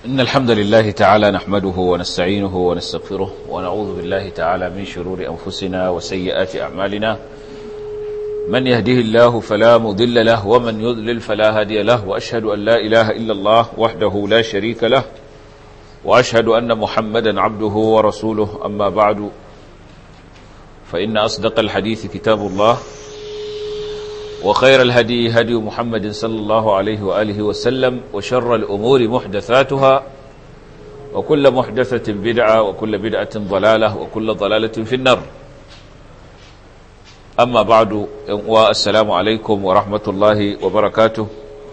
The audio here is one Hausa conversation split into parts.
إن الحمد لله تعالى نحمده ونستعينه ونستغفره ونعوذ بالله تعالى من شرور أنفسنا وسيئات أعمالنا من يهده الله فلا مضل له ومن يضلل فلا هادي له وأشهد أن لا إله إلا الله وحده لا شريك له وأشهد أن محمدا عبده ورسوله أما بعد فإن أصدق الحديث كتاب الله وخير الهدي هدي محمد صلى الله عليه وآله وسلم وشر الأمور محدثاتها وكل محدثة بدعة وكل بدعة ضلالة وكل ضلالة في النار أما بعد والسلام عليكم ورحمة الله وبركاته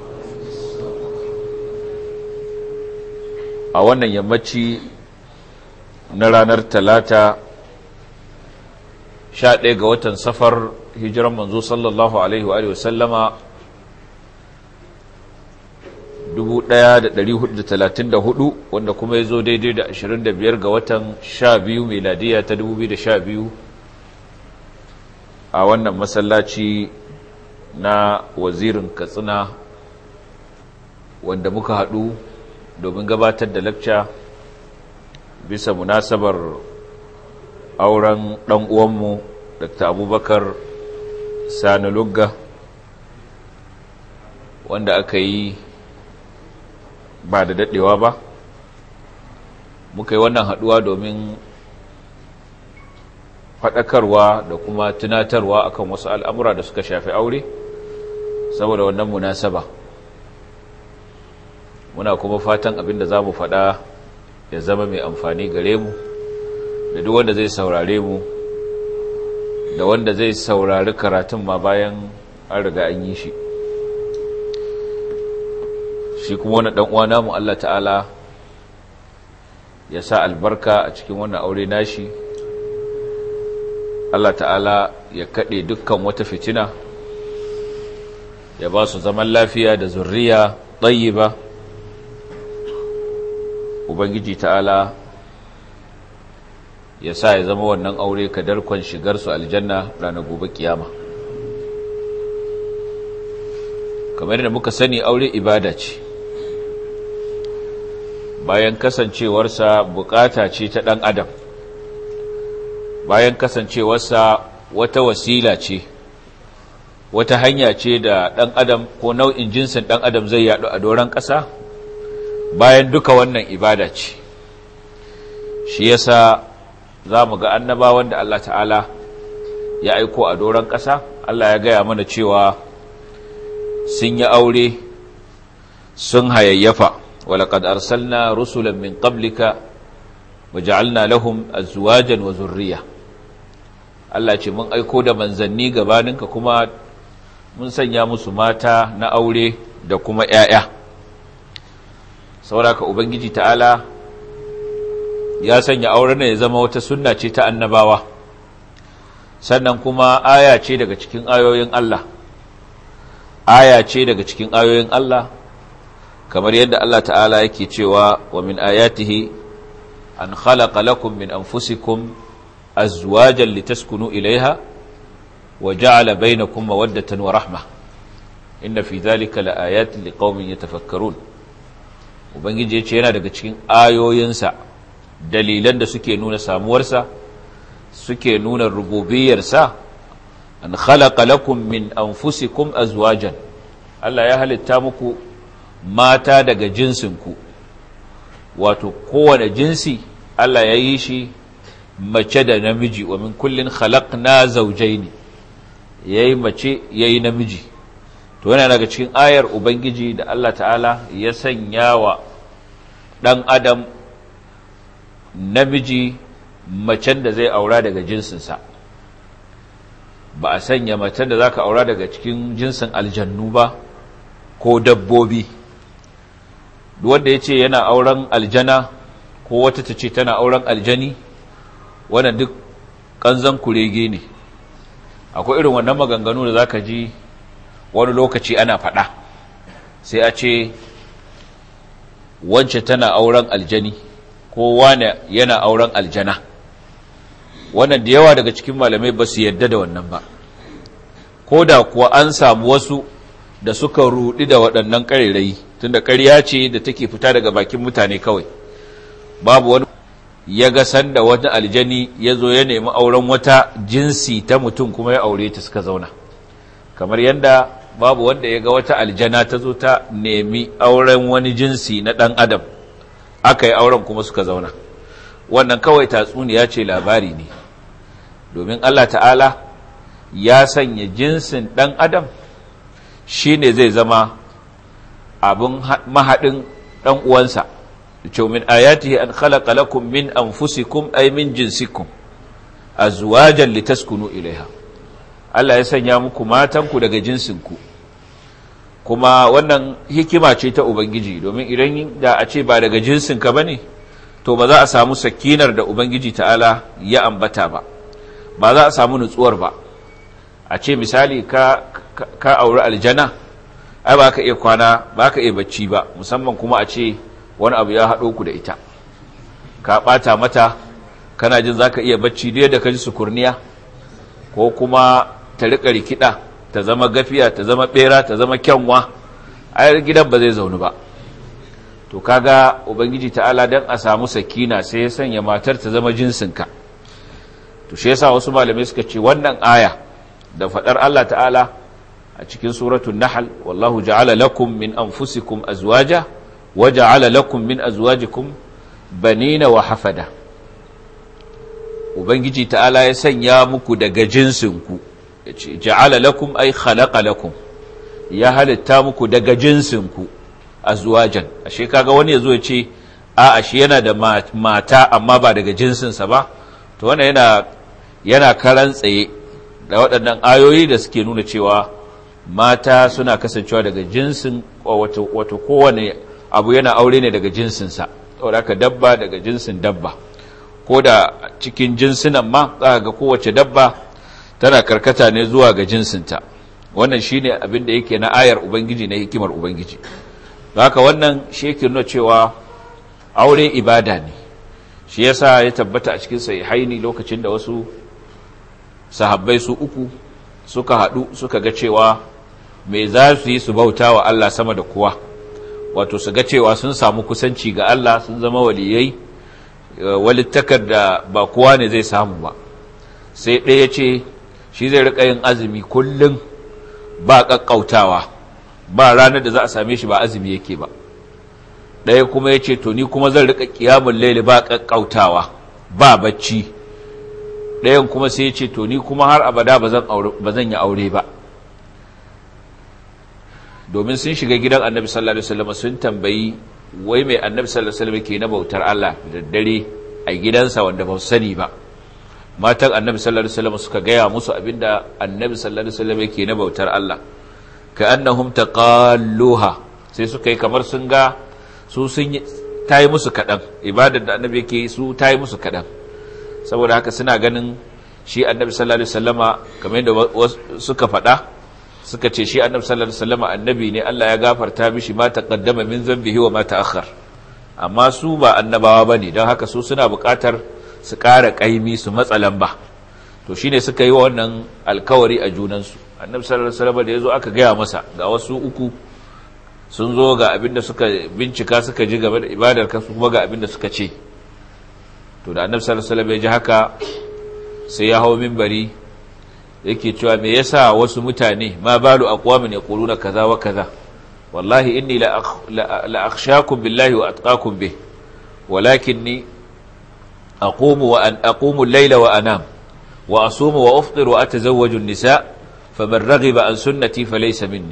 أولا يمتي نرانر ثلاثة شاء لغة سفر hijiran manzo sallallahu alaihi wa sallama 1434 wanda kuma ya zo daidai da 25 ga watan 12 meladiya ta 2012 a wannan masallaci na wazirin katsina wanda muka haɗu domin gabatar da lakca bisa munasabar auren ɗan uwanmu dr abubakar sani lugga wanda aka yi ba da daɗewa ba muka yi wannan haɗuwa domin faɗakarwa da kuma tunatarwa akan wasu al'amura da suka shafi aure saboda wannan munasaba muna kuma fatan abinda za mu faɗa ya zama mai amfani gare mu da duk wanda zai saurare mu da wanda zai saurari karatun ma bayan an riga an yi shi shi kuma wani uwa namu Allah ta'ala ya sa albarka a cikin wannan aure nashi Allah ta'ala ya kaɗe dukkan wata fitina ya ba su zaman lafiya da zurriya ɗayi ba ubangiji ta'ala ya sa ya zama wannan aure kadarkon shigarsu aljanna ranar gobe kiyama kamar da muka sani aure ibada ce bayan kasancewarsa bukata ce ta ɗan adam bayan kasancewarsa wata wasila ce wata hanya ce da ɗan adam ko nau'in jinsin ɗan adam zai yaɗu a doron ƙasa bayan duka wannan ibada ce shi yasa za mu ga annabawan da Allah ta'ala ya aiko a doron ƙasa Allah ya gaya mana cewa sun yi aure sun hayayyafa walaƙad arsalna rusulan min qablika wa ja'alna lahum azwajan wa zurriya Allah ce mun aiko da manzanni gabaninka kuma mun sanya musu mata na aure da kuma ‘ya'ya sauraka ubangiji ta'ala ya sanya auren ya zama wata sunna ce ta annabawa sannan kuma aya ce daga cikin ayoyin Allah aya ce daga cikin ayoyin Allah kamar yadda Allah ta'ala yake cewa wa min ayatihi an khalaqa lakum min anfusikum azwajan litaskunu ilaiha wa ja'ala bainakum mawaddatan wa rahma inna fi dhalika laayatin liqaumin yatafakkarun ubangiji yace yana daga cikin ayoyinsa dalilan da suke nuna samuwarsa suke nuna rububiyarsa an khalaqa lakum min anfusikum azwajan Allah ya halitta muku mata daga jinsinku wato kowane jinsi Allah ya yi shi mace da namiji wa min kullin khalaqna zawjayn yayi mace yayi namiji to yana daga cikin ayar ubangiji da Allah ta'ala ya sanya wa dan adam namiji macen da zai aura daga jinsinsa ba a sanya macen da za ka aura daga cikin jinsin aljannu ba ko dabbobi wanda ya ce yana auren aljana ko wata ta ce tana auren aljani wannan duk ƙanzan kurege ne akwai irin wannan maganganu da za ka ji wani lokaci ana faɗa sai a ce wance tana auren aljani ko wane yana auren aljana wannan da yawa daga cikin malamai ba su yadda da wannan ba ko da kuwa an samu wasu da suka rudi da waɗannan ƙarirai tunda ƙarya ce da take fita daga bakin mutane kawai babu wani ya ga sanda wata aljani ya zo ya nemi auren wata jinsi ta mutum kuma ya aure ta suka zauna kamar yadda babu wanda ya ga wata aljana ta zo ta nemi auren wani jinsi na ɗan adam aka yi auren kuma suka zauna wannan kawai tatsuniya ce labari ne domin Allah ta'ala ya sanya jinsin ɗan adam shi ne zai zama abin mahaɗin ɗan uwansa ce min ayatihi an khalaqa lakum min anfusikum ay min jinsikum azwajan litaskunu ilaiha Allah ya sanya muku matanku daga jinsinku kuma wannan hikima ce ta ubangiji domin idan da a ce ba daga jinsinka bane to ba za a samu sakinar da ubangiji ta'ala ya ambata ba ba za a samu nutsuwar ba a ce misali ka ka auri aljana ai ba ka iya kwana ba ka iya bacci ba musamman kuma a ce wani abu ya haɗo ku da ita ka ɓata mata kana jin za ka iya bacci da yadda ka ji sukurniya ko kuma ta riƙa rikida ta zama gafiya ta zama ɓera ta zama kyanwa a gidan ba zai zaune ba to kaga ubangiji ta'ala don a samu sakina sai ya sanya matar ta zama jinsinka to shi yasa wasu malamai suka ce wannan aya da faɗar Allah ta'ala a cikin suratul nahl wallahu ja'ala lakum min anfusikum azwaja wa ja'ala lakum min azwajikum banina wa hafada ubangiji ta'ala ya sanya muku daga jinsinku yace ja'ala lakum ay khalaqa lakum ya halitta muku daga jinsinku azwajan ashe kaga wani yazo ya ce a ashe yana da mata amma ba daga jinsinsa ba to wannan yana yana karan tsaye da waɗannan ayoyi da suke nuna cewa mata suna kasancewa daga jinsin wato wato kowane abu yana aure ne daga jinsinsa saboda haka dabba daga jinsin dabba ko da cikin jinsinan ma za ga kowace dabba tana karkata ne zuwa ga jinsinta wannan shine abin da yake na ayar ubangiji na hikimar ubangiji haka wannan shi yake nuna cewa aure ibada ne shi yasa ya tabbata a cikin sahihaini lokacin da wasu sahabbai su uku suka haɗu suka ga cewa me za su yi su bauta wa Allah sama da kowa wato su ga cewa sun samu kusanci ga Allah sun zama waliyai walittakar da ba kowa ne zai samu ba sai ɗaya ce shi zai riƙa yin azumi kullum ba ƙaƙƙautawa ba ranar da za a same shi ba azumi yake ba ɗaya kuma ya ce to ni kuma zan riƙa ƙiyamun laili ba ƙaƙƙautawa ba bacci ɗayan kuma sai ya ce to ni kuma har abada ba zan yi aure ba domin sun shiga gidan annabi sallallahu alaihi wasallam sun tambayi wai mai annabi sallallahu alaihi wasallam ke na bautar Allah da dare a gidansa wanda ba su sani ba matan annabi sallallahu alaihi wasallam suka gaya musu abinda annabi sallallahu alaihi wasallam yake na bautar Allah ka annahum taqalluha sai suka yi kamar sun ga su sun tayi musu kadan ibadar da annabi yake su tayi musu kadan saboda haka suna ganin shi annabi sallallahu alaihi wasallama kamar yadda suka faɗa suka ce shi annabi sallallahu alaihi wasallama annabi ne Allah ya gafarta mishi ma taqaddama min zambihi wa ma ta'akhkhar amma su ba annabawa bane don haka su suna buƙatar su ƙara ƙaimi su matsa lamba to shine suka yi wa wannan alkawari a junansu annabi sallallahu alaihi wasallama da yazo aka gaya masa ga wasu uku sun zo ga abinda suka bincika suka ji game da ibadar kansu kuma ga abinda suka ce to da annabi sallallahu alaihi wasallam ya ji haka sai ya hawo minbari yake cewa me yasa wasu mutane ma balu aqwamin yaquluna kaza wa kaza wallahi inni la la akhshakum billahi wa atqakum bih walakinni aqumu wa an aqumu al-layla wa anam wa asumu wa afṭiru wa atazawwaju an-nisa faman raghiba an sunnati falaysa minni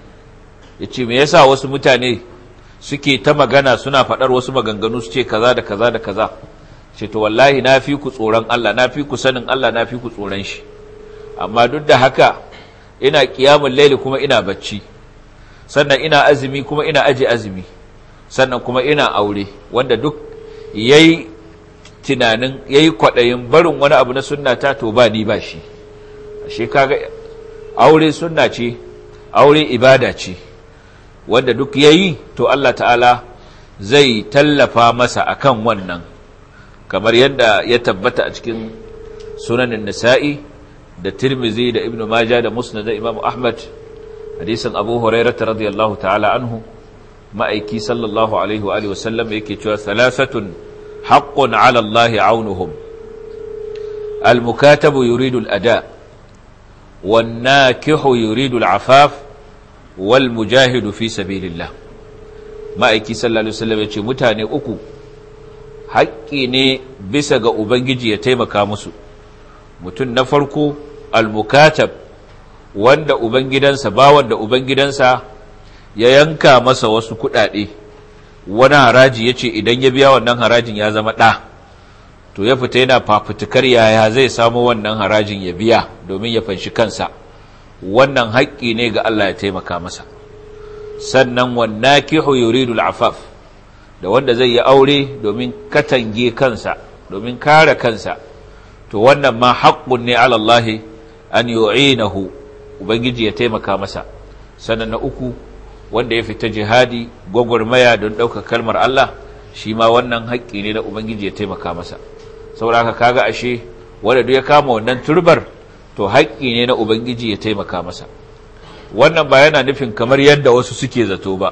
yace me yasa wasu mutane suke ta magana suna fadar wasu maganganu su ce kaza da kaza da kaza ce to wallahi na fi ku tsoron Allah na fi ku sanin Allah na fi ku tsoron shi amma duk da haka ina kiyamun laili kuma ina bacci sannan ina azumi kuma ina aji azumi sannan kuma ina aure wanda duk yayi tunanin yayi kwadayin barin wani abu na sunna ta to ba ni ba shi ashe kaga aure sunna ce aure ibada ce wanda duk yayi to Allah ta'ala zai tallafa masa akan wannan kamar yadda ya tabbata a cikin sunanin nisa'i da tirmizi da ibn maja da musnad da imam ahmad hadisin abu hurairata radiyallahu ta'ala anhu ma'aiki sallallahu alaihi wa alihi wasallam yake cewa salasatun haqqun ala Allah aunuhum al-mukatabu yuridu al-ada wan nakihu yuridu al-afaf wal mujahidu fi sabilillah ma'aiki sallallahu alaihi wasallam yace mutane uku haƙƙi ne bisa ga ubangiji ya taimaka musu mutum na farko al-mukatab wanda ubangidansa bawan da ubangidansa ya yanka masa wasu kuɗaɗe wani haraji ya ce idan ya biya wannan harajin ya zama ɗa to ya fita yana fafutukar yaya zai samu wannan harajin ya biya domin ya fanshi kansa wannan haƙƙi ne ga Allah ya taimaka masa sannan wannan kihu yuridu al'afaf da wanda zai yi aure domin katange kansa domin kare kansa to wannan ma haƙƙun ne alallahi an yu'inahu ubangiji ya taimaka masa sannan na uku wanda ya fita jihadi gwagwarmaya don ɗaukar kalmar Allah shi ma wannan haƙƙi ne na ubangiji ya taimaka masa saboda haka kaga ashe wanda duk ya kama wannan turbar to haƙƙi ne na ubangiji ya taimaka masa wannan ba yana nufin kamar yadda wasu suke zato ba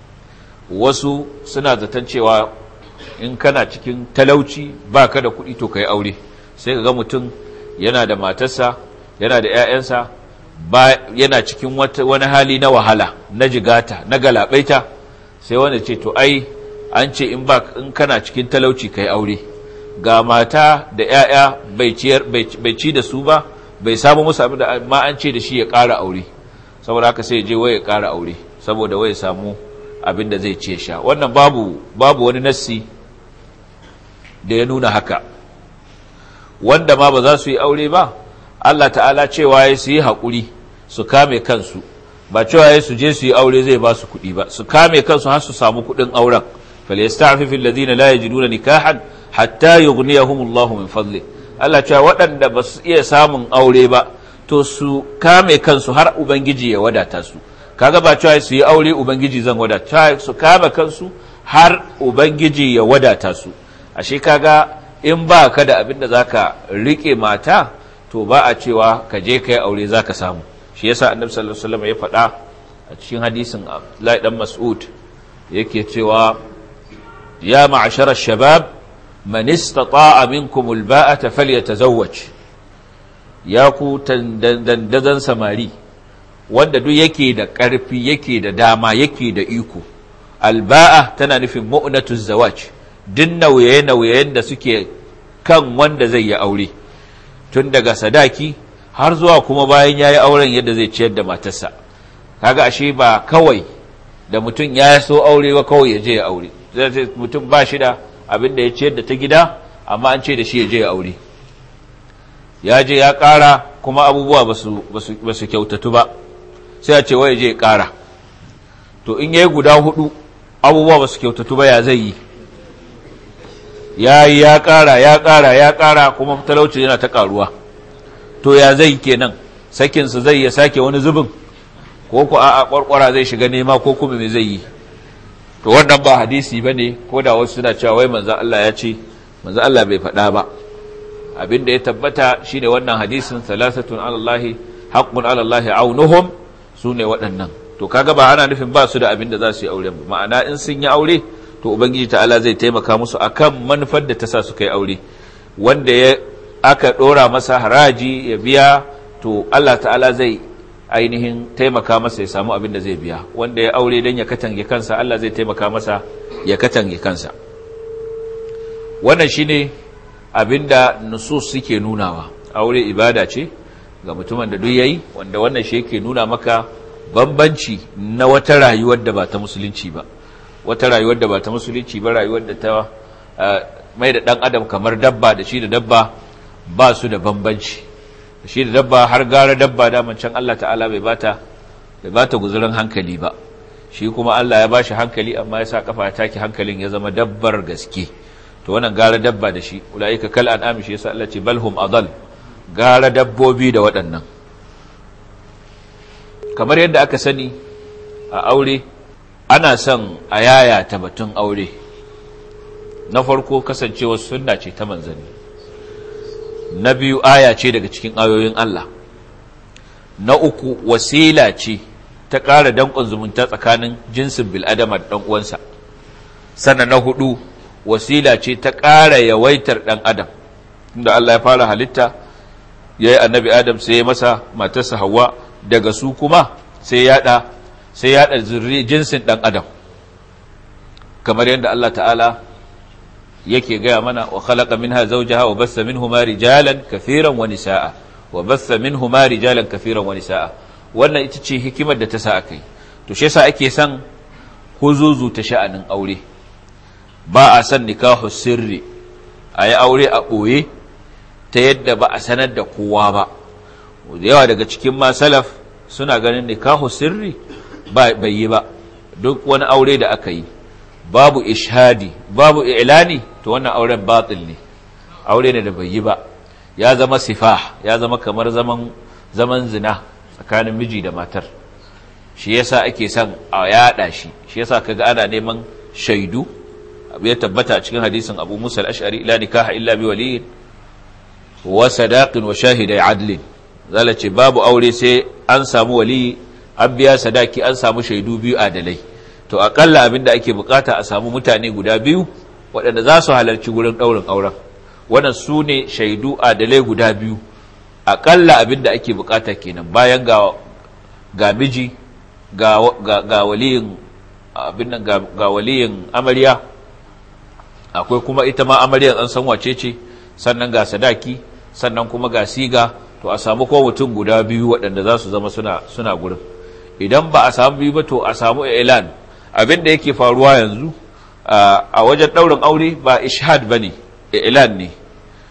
wasu suna zaton cewa in kana cikin talauci ba ka da kuɗi to ka yi aure sai ka ga mutum yana da matarsa yana da 'ya'yansa ba yana cikin wani hali na wahala na jigata na galabaita sai wanda ce to ai an ce in ba in kana cikin talauci kai aure ga mata da 'ya'ya bai ciyar bai ci da su ba bai samu musu abin da ma an ce da shi ya ƙara aure saboda haka sai ya je wai ya ƙara aure saboda wai ya samu abin da zai ce sha wannan babu babu wani nassi da ya nuna haka wanda ma ba za su yi aure ba Allah ta'ala cewa ya su yi haƙuri su kame kansu ba cewa ya su je su yi aure zai ba su kuɗi ba su kame kansu har su samu kuɗin auren falyasta'fifu alladhina la yajiduna nikahan hatta yughniyahumullahu min fadli Allah cewa waɗanda ba su iya samun aure ba to su kame kansu har ubangiji ya wadata su kaga ba cewa su yi aure ubangiji zan wadata su kame kansu har ubangiji ya wadata su ashe kaga in ba ka da abin da zaka rike mata to ba a cewa ka je kai aure zaka samu shi yasa annabi sallallahu alaihi wasallam ya faɗa a cikin hadisin Abdullahi dan Mas'ud yake cewa ya ma'ashara shabab man istata'a minkum alba'ata falyatazawwaj ya ku dandazan samari wanda duk yake da ƙarfi yake da dama yake da iko alba'a tana nufin mu'natuz zawaj duk nauye-nauyen da suke kan wanda zai yi aure tun daga sadaki har zuwa kuma bayan ya yi auren yadda zai ciyar da matarsa kaga ashe ba kawai da mutum ya so aure ba kawai ya je ya aure mutum ba shi da abin da ya ciyar da ta gida amma an ce da shi ya je ya aure ya je ya ƙara kuma abubuwa ba su kyautatu ba sai a ce wa ya je ya ƙara to in ya yi guda hudu abubuwa ba su kyautatu ba ya zai yi ya yi ya ƙara ya ƙara ya ƙara kuma talauci yana ta ƙaruwa to ya zai kenan sakinsu zai ya sake wani zubin ko ku a ƙwarƙwara zai shiga nema ko kuma me zai yi to wannan ba hadisi ba ne ko da wasu suna cewa wai manzan Allah ya ce manzan Allah bai faɗa ba abin da ya tabbata shine wannan hadisin salasatun alallahi haqqun alallahi aunuhum su ne waɗannan to kaga ba ana nufin ba su da abin da za su yi aure ba ma'ana in sun yi aure to ubangiji ta'ala zai taimaka musu akan manufar da ta sa su kai aure wanda ya aka ɗora masa haraji ya biya to Allah ta'ala zai ainihin taimaka masa ya samu abin da zai biya wanda ya aure don ya katange kansa Allah zai taimaka masa ya katange kansa wannan shine abin da nusus suke nunawa aure ibada ce ga mutumin da duk yayi wanda wannan shi yake nuna maka bambanci na wata rayuwar da ba ta musulunci ba wata rayuwar da ba ta musulunci ba rayuwar da ta mai da ɗan adam kamar dabba da shi da dabba ba su da bambanci da shi da dabba har gara dabba daman can Allah ta'ala bai bata bai bata guzurin hankali ba shi kuma Allah ya bashi hankali amma ya sa kafa ya take hankalin ya zama dabbar gaske to wannan gara dabba da shi ulaika kal an'am shi yasa Allah ce balhum adal gara dabbobi da waɗannan kamar yadda aka sani a aure ana son a yaya ta batun aure na farko kasancewa sunna ce ta manzanni na biyu aya ce daga cikin ayoyin Allah na uku wasila ce ta ƙara danƙon zumunta tsakanin jinsin bil'adama da ɗan uwansa sannan na hudu wasila ce ta ƙara yawaitar ɗan adam inda Allah ya fara halitta ya yi annabi adam sai ya masa matarsa hawa daga su kuma sai yaɗa sai yaɗa jinsin ɗan adam kamar yadda Allah ta'ala yake gaya mana wa khalaqa minha zawjaha wa bassa minhuma rijalan kathiran wa nisaa wa bassa minhuma rijalan kathiran wa nisaa wannan ita ce hikimar da ta sa akai to shi yasa ake son huzuzu ta sha'anin aure ba a san nikahu sirri ayi aure a boye ta yadda ba a sanar da kowa ba da yawa daga cikin masalaf suna ganin nikahu sirri ba bai yi ba duk wani aure da aka yi babu ishadi babu ilani to wannan auren batil ne aure ne da bai yi ba ya zama sifah ya zama kamar zaman zaman zina tsakanin miji da matar shi yasa ake son a yada shi shi yasa kaga ana neman shaidu abu ya tabbata a cikin hadisin Abu Musa al-Ash'ari la nikaha illa bi waliyin wa sadaqin wa shahidai adlin zala ce babu aure sai an samu wali an biya sadaki an samu shaidu biyu adalai to akalla abin da ake bukata a samu mutane guda biyu waɗanda za su halarci gurin ɗaurin auren wannan su ne shaidu adalai guda biyu akalla abin da ake bukata kenan bayan ga ga miji ga ga waliyin abin nan ga waliyin amarya akwai kuma ita ma amarya an san wace ce sannan ga sadaki sannan kuma ga siga to a samu ko mutum guda biyu waɗanda za su zama suna suna gurin idan ba a samu biyu ba to a samu ilan abin da yake faruwa yanzu a wajen ɗaurin aure ba ishad ba ne ilan ne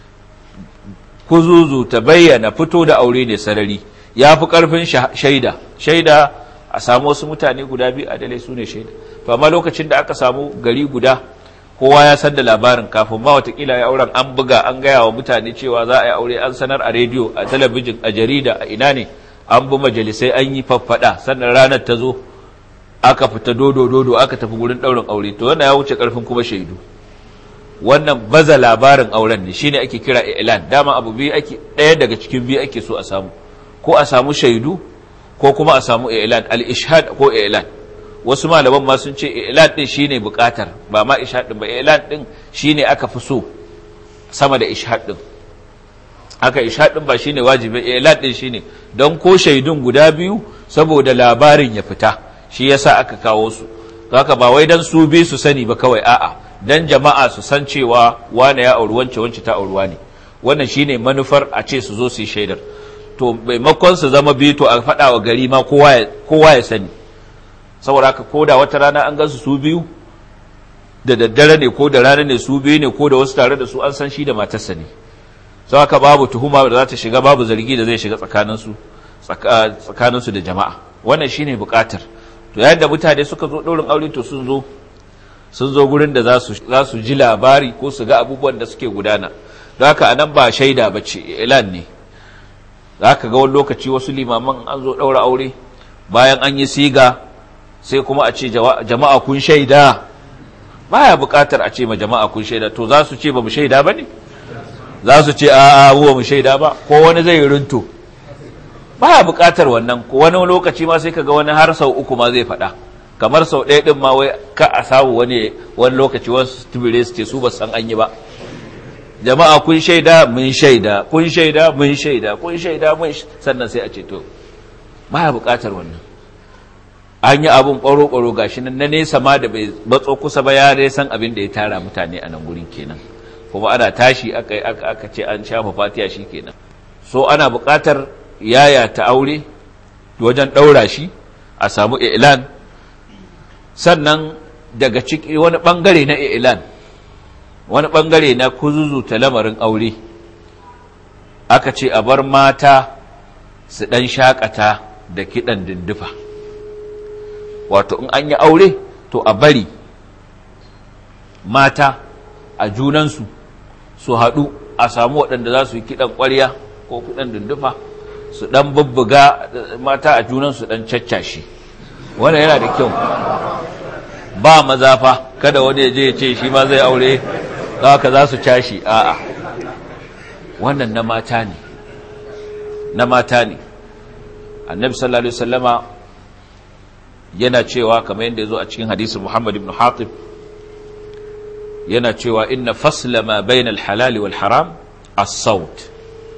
kuzuzu ta bayyana fito da aure ne sarari ya fi ƙarfin shaida shaida a samu wasu mutane guda biyu a dalai su ne shaida to amma lokacin da aka samu gari guda kowa ya san da labarin kafin ma watakila ya auren an buga an gaya wa mutane cewa za a yi aure an sanar a rediyo a talabijin a jarida a ina ne an bi majalisai an yi faffada sannan ranar ta zo aka fita dodo dodo aka tafi gurin daurin aure to wannan ya wuce karfin kuma shaidu wannan baza labarin auren ne shine ake kira i'lan dama abu biyu ake daya daga cikin biyu ake so a samu ko a samu shaidu ko kuma a samu i'lan al-ishhad ko i'lan wasu malaman ma sun ce i'lan din shine bukatar ba ma ishhad din ba i'lan din shine aka fi so sama da ishhad din haka ishhad din ba shine wajibi i'lan din shine don ko shaidun guda biyu saboda labarin ya fita shi yasa aka kawo su haka ba wai dan su bi su sani ba kawai a'a dan jama'a su san cewa wane ya auri wance wance ta auruwa ne wannan shine manufar a ce su zo su yi shaidar to maimakon su zama biyu to a faɗa wa gari ma kowa ya sani saboda haka ko da wata rana an gansu su biyu da daddare ne ko da rana ne su biyu ne ko da wasu tare da su an san shi da matarsa ne sau haka babu tuhuma da za ta shiga babu zargi da zai shiga tsakaninsu tsakaninsu da jama'a wannan shine bukatar to yayin da mutane suka zo ɗaurin aure to sun zo sun zo gurin da za su ji labari ko su ga abubuwan da suke gudana don haka anan ba shaida ba ce ilan ne za ka ga wani lokaci wasu limaman an zo ɗaura aure bayan an yi siga sai kuma a ce jama'a kun shaida baya buƙatar a ce ma jama'a kun shaida to za su ce ba mu shaida ba ne za su ce a a mu shaida ba ko wani zai runto baya buƙatar wannan ko wani lokaci ma sai kaga wani har sau uku ma zai faɗa kamar sau ɗaya ɗin ma wai ka a samu wani wani lokaci wasu tubire su ce su ba san an yi ba jama'a kun shaida mun shaida kun shaida mun shaida kun shaida mun sannan sai a ce to baya buƙatar wannan an yi abin ɓaro-ɓaro gashi nan na nesa ma da bai matso kusa ba ya dai san abin da ya tara mutane a nan gurin kenan kuma ana tashi aka ce an shafa fatiya shi kenan so ana buƙatar yaya ta aure wajen ɗaura shi a samu ilan sannan daga ciki wani ɓangare na ilan wani ɓangare na kuzuzuta lamarin aure aka ce a bar mata su ɗan shakata da kiɗan dindufa wato in an yi aure to a bari mata a junansu su haɗu a samu waɗanda za su yi kiɗan ƙwarya ko kiɗan dindufa su ɗan bubbuga mata a junansu ɗan caccashi wannan yana da kyau ba mazafa kada wani ya je ya ce shi ma zai aure haka za su cashi a'a wannan na mata ne na mata ne annabi sallallahu alaihi wasallama yana cewa kamar yadda ya zo a cikin hadisin Muhammad ibn Hatib yana cewa inna fasla ma bayna al-halal wal haram as-saut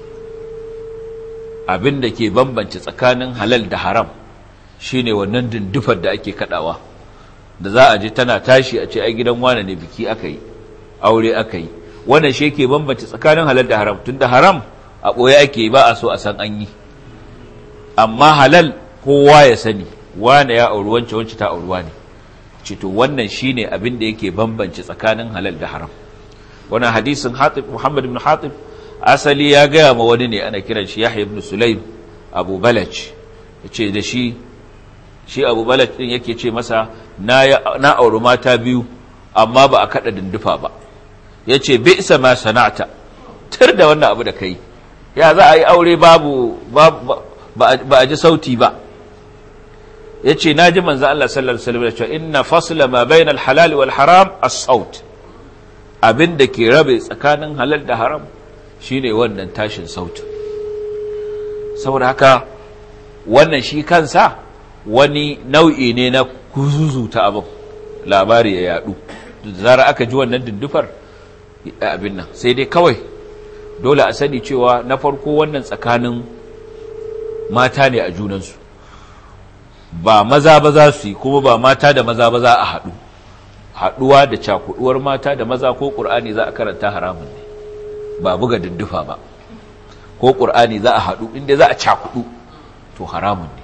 abinda ke bambance tsakanin halal da haram shine wannan dindufar da ake kadawa da za a ji tana tashi a ce ai gidan wane ne biki aka yi aure aka yi wannan shi ke bambance tsakanin halal da haram tunda haram a ɓoye ake ba a so a san an yi amma halal kowa ya sani wane ya auri wance wance ta auruwa ne cito wannan shine abin da yake bambance tsakanin halal da haram wannan hadisin hatib muhammad ibn hatib asali ya gaya ma wani ne ana kiran shi yahya ibn sulaim abu balaj yace da shi shi abu balaj din yake ce masa na na auri mata biyu amma ba a kada dindufa ba yace bi'sa ma sana'ta tir da wannan abu da kai ya za a yi aure babu ba a ji sauti ba ya ce na ji manzan Allah sallallahu Alaihi wasallam da cewa inna fasla ma bayan alhalal wal haram as-saut abin da ke rabe tsakanin halal da haram shine wannan tashin sautin saboda haka wannan shi kansa wani nau'i ne na kuzuzuta abin labari ya yadu da zara aka ji wannan dindufar abin nan sai dai kawai dole a sani cewa na farko wannan tsakanin mata ne a junansu ba maza ba za su yi kuma ba mata da maza ba za a haɗu haɗuwa da cakuɗuwar mata da maza ko ƙur'ani za a karanta haramun ne ba buga dindufa ba ko ƙur'ani za a haɗu inda za a cakuɗu to haramun ne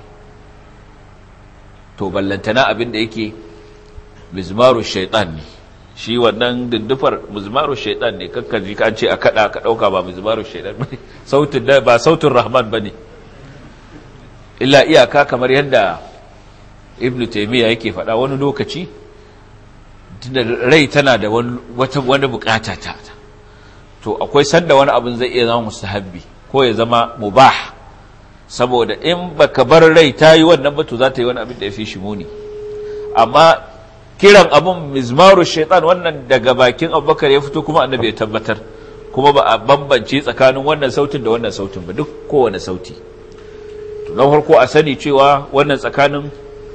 to ballantana abin da yake mizmaru shaitan ne shi wannan dindufar mizmaru shaitan ne kakkan ji ka ce a kada ka dauka ba mizmaru shaitan bane sautin da ba sautin rahman bane illa iyaka kamar yadda ibn taymiya yake faɗa wani lokaci tunda rai tana da wani wata wani bukata ta to akwai sanda wani abin zai iya zama mustahabbi ko ya zama mubah saboda in baka bar rai ta yi wannan ba to za ta yi wani abin da ya fi shi muni amma kiran abun mizmaru shaitan wannan daga bakin abubakar ya fito kuma annabi ya tabbatar kuma ba a bambance tsakanin wannan sautin da wannan sautin ba duk kowane sauti to na farko a sani cewa wannan tsakanin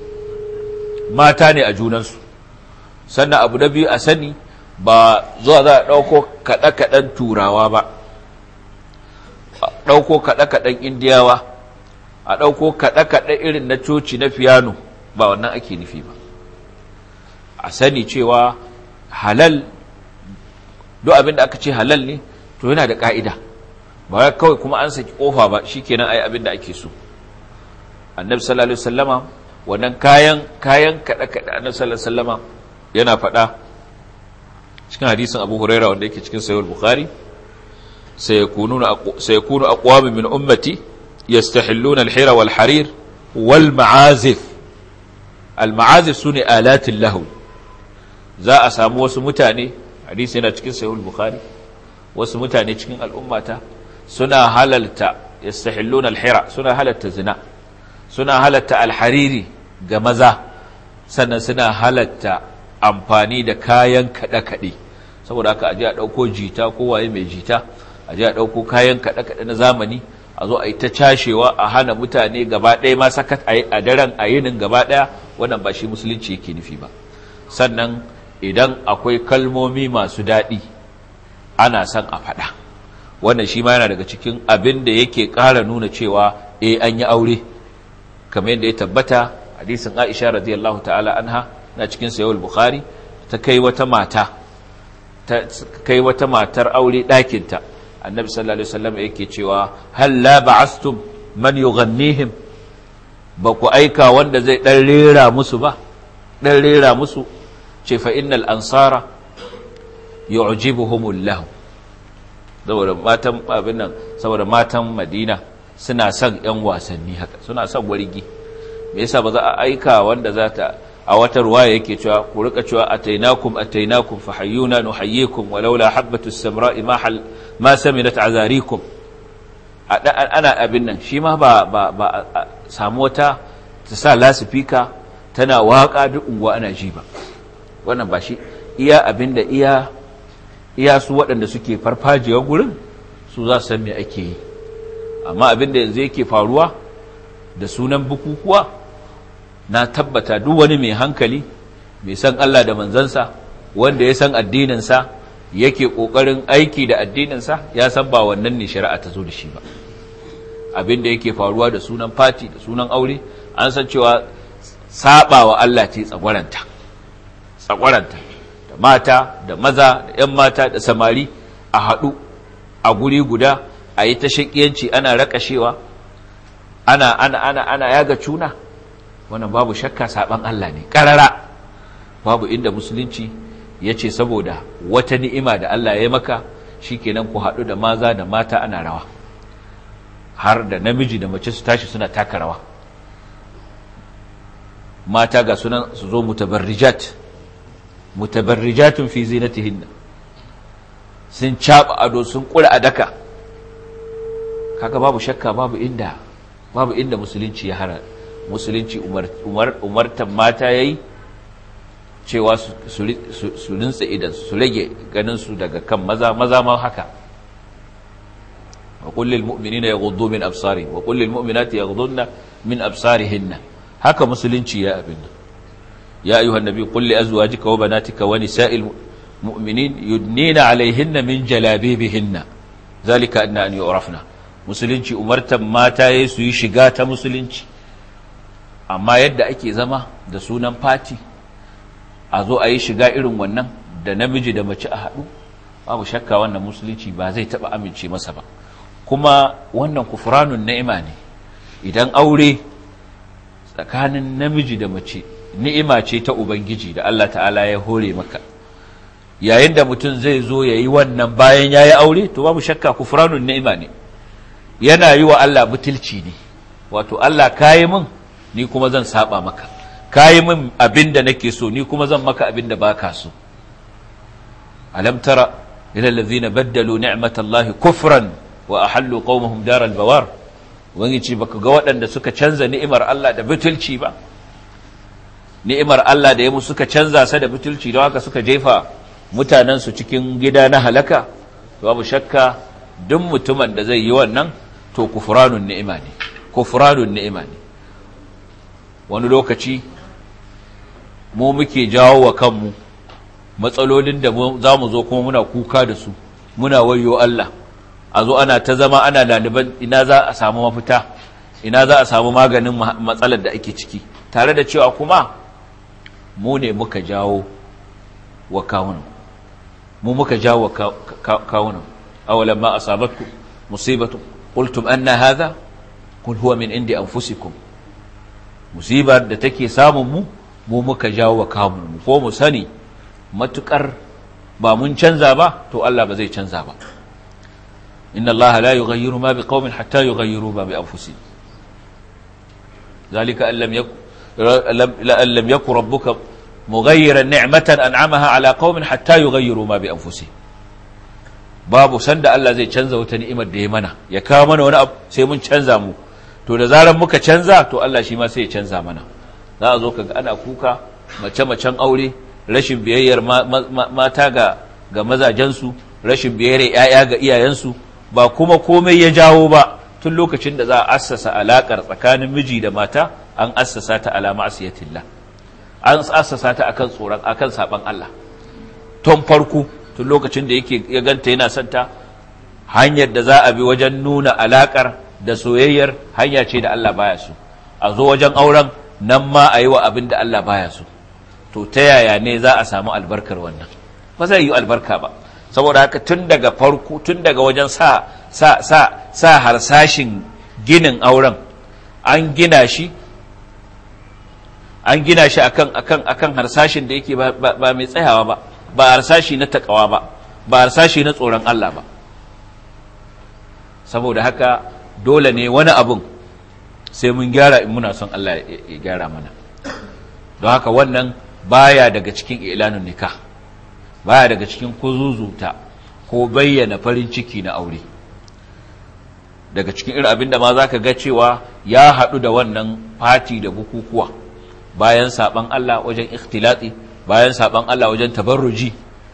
mata ne a junansu sannan abu na biyu a sani ba zuwa za a ɗauko kaɗe-kaɗen turawa ba a ɗauko kaɗe-kaɗen indiyawa a ɗauko kaɗe-kaɗe irin na coci na fiyano ba wannan ake nufi ba a sani cewa halal duk abin da aka ce halal ne to yana da ka'ida ba kawai kuma an saki kofa ba shikenan ai abin da ake so annabi sallallahu alaihi wasallama wannan kayan kayan kada kada annabi sallallahu alaihi wasallama yana faɗa cikin hadisin Abu Huraira wanda yake cikin sahih al-Bukhari sayakununa sayakunu aqwam min ummati yastahilluna al-hira wal harir wal ma'azif al-ma'azif sune alatil lahu za a samu wasu mutane hadisi yana cikin sahihul bukhari wasu mutane cikin al'ummata suna halalta yastahilluna al-hira suna halalta zina suna halalta al-hariri ga maza sannan suna halatta amfani da kayan kaɗe-kaɗe saboda haka aje a ɗauko jita ko waye mai jita aje a ɗauko kayan kaɗe-kaɗe na zamani a zo a yi ta cashewa a hana mutane gaba ɗaya ma sakat a daren a yinin gaba ɗaya wannan ba shi musulunci yake nufi ba sannan idan akwai kalmomi masu daɗi ana son a faɗa wannan shi ma yana daga cikin abin da yake ƙara nuna cewa eh an yi aure kamar yadda ya tabbata hadisin Aisha radiyallahu ta'ala anha na cikin sahih bukhari ta kai wata mata ta kai wata matar aure ɗakinta annabi sallallahu alaihi wasallam yake cewa hal la ba'astum man yughannihim ba ku aika wanda zai dan rera musu ba dan rera musu ce fa innal ansara yu'jibuhumul lahu saboda matan abin nan saboda matan Madina suna son ƴan wasanni haka suna son wargi me yasa ba za a aika wanda za ta a wata ruwaya yake cewa ku rika cewa atainakum atainakum fahayyuna nuhayyikum walaula habatus samra'i ma hal ma saminat azarikum ana abin nan shi ma ba ba ba samu wata ta sa lasifika tana waka duk unguwa ana ji ba wannan ba shi iya abin da iya iya su waɗanda suke farfajiyar gurin su za su san me ake yi amma abin da yanzu yake faruwa da sunan bukukuwa na tabbata duk wani mai hankali mai san Allah da manzansa wanda ya san addininsa yake ƙoƙarin aiki da addininsa ya san ba wannan ne shari'a ta zo da shi ba abin da yake faruwa da sunan fati da sunan aure an san cewa saba wa Allah ce tsagwaranta tsagwaranta da mata da maza da 'yan mata da samari a haɗu a guri guda a yi ta shaƙiyanci ana raƙashewa ana ana ana ana yaga cuna wannan babu shakka saban Allah ne ƙarara babu inda musulunci ya ce saboda wata ni'ima da Allah ya maka shikenan ku haɗu da maza da mata ana rawa har da namiji da mace su tashi suna taka rawa mata ga sunan su zo mutabarrijat mutabarrijatun fi zinatihinna sun caba ado sun kura adaka kaga babu shakka babu inda babu inda musulunci ya hara musulunci umar umar umartan mata yayi cewa su su rinsa idan su rage ganin su daga kan maza maza ma haka wa qul lil mu'minina yaghuddu min absarihim wa qul lil mu'minati yaghudduna min absarihinna haka musulunci ya abin ya ayyuhan nabi qul li azwajika wa banatika wa nisa'il mu'minin yudnina alaihinna min jalabibihinna zalika anna an yu'rafna musulunci umartan mata yayi su yi shiga ta musulunci amma yadda ake zama da sunan fati a zo a yi shiga irin wannan da namiji da mace a haɗu babu shakka wannan musulunci ba zai taɓa amince masa ba kuma wannan kufranun ni'ima ne idan aure tsakanin namiji da mace ni'ima ce ta ubangiji da Allah ta'ala ya hore maka yayin da mutum zai zo ya yi wannan bayan ya yi aure to babu shakka kufranun ni'ima ne yana yi wa Allah butulci ne wato Allah kayi min ni kuma zan saba maka kayi min abin da nake so ni kuma zan maka abin da baka so alam tara ila allazina baddalu ni'matallahi kufran wa ahallu qaumahum daral bawar wani ce baka ga waɗanda suka canza ni'imar Allah da butulci ba ni'imar Allah da ya musu suka canza sa da butulci don haka suka jefa mutanensu cikin gida na halaka babu shakka duk mutumin da zai yi wannan to kufranun ni'ima ne kufranun ni'ima ne wani lokaci mu muke jawo wa kanmu matsalolin da za mu zo kuma muna kuka da su muna wayo Allah a zo ana ta zama ana laliban ina za a samu mafita ina za a samu maganin matsalar da ake ciki tare da cewa kuma mu ne muka jawo wa kawunan mu muka jawo wa kawunan awalan ma asabatku musibatu qultum anna hadha qul huwa min indi anfusikum musibar da take samun mu mu muka jawo wa kawunan mu ko mu sani matukar ba mun canza ba to Allah ba zai canza ba إن الله لا يغير ما بقوم حتى يغيروا ما بأنفسهم ذلك أن لم يكن لأن لم يكن ربك مغيرا نعمة أنعمها على قوم حتى يغيروا ما بأنفسهم babu sanda Allah zai canza wata ni'imar da ya mana ya kawo mana wani abu sai mun canza mu to da zaran muka canza to Allah shi ma sai ya canza mana za a zo kaga ana kuka mace-macen aure rashin biyayyar mata ga ga mazajensu rashin biyayyar 'ya'ya ga iyayensu ba kuma komai ya jawo ba tun lokacin da za a assasa alaƙar tsakanin miji da mata an assasa ta ala ma'asiyatillah an assasa ta akan tsoron akan saban Allah tun farko tun lokacin da yake ya ganta yana son ta hanyar da za a bi wajen nuna alaƙar da soyayyar hanya ce da Allah baya so a zo wajen auren nan ma a yi wa abin da Allah baya so to ta yaya ne za a samu albarkar wannan ba zai yi albarka ba saboda haka tun daga farko tun daga wajen sa sa sa sa harsashin ginin auren an gina shi an gina shi akan akan akan harsashin da yake ba, ba, mai tsayawa ba ba harsashi na takawa ba ba harsashi na tsoron Allah ba saboda haka dole ne wani abun sai mun gyara in muna son Allah ya gyara mana don haka wannan baya daga cikin ilanun nikah baya daga cikin kuzuzuta ko bayyana farin ciki na aure daga cikin irin abinda ma za ka ga cewa ya haɗu da wannan fati da bukukuwa bayan saɓan Allah wajen ikhtilati bayan saɓan Allah wajen tabarruji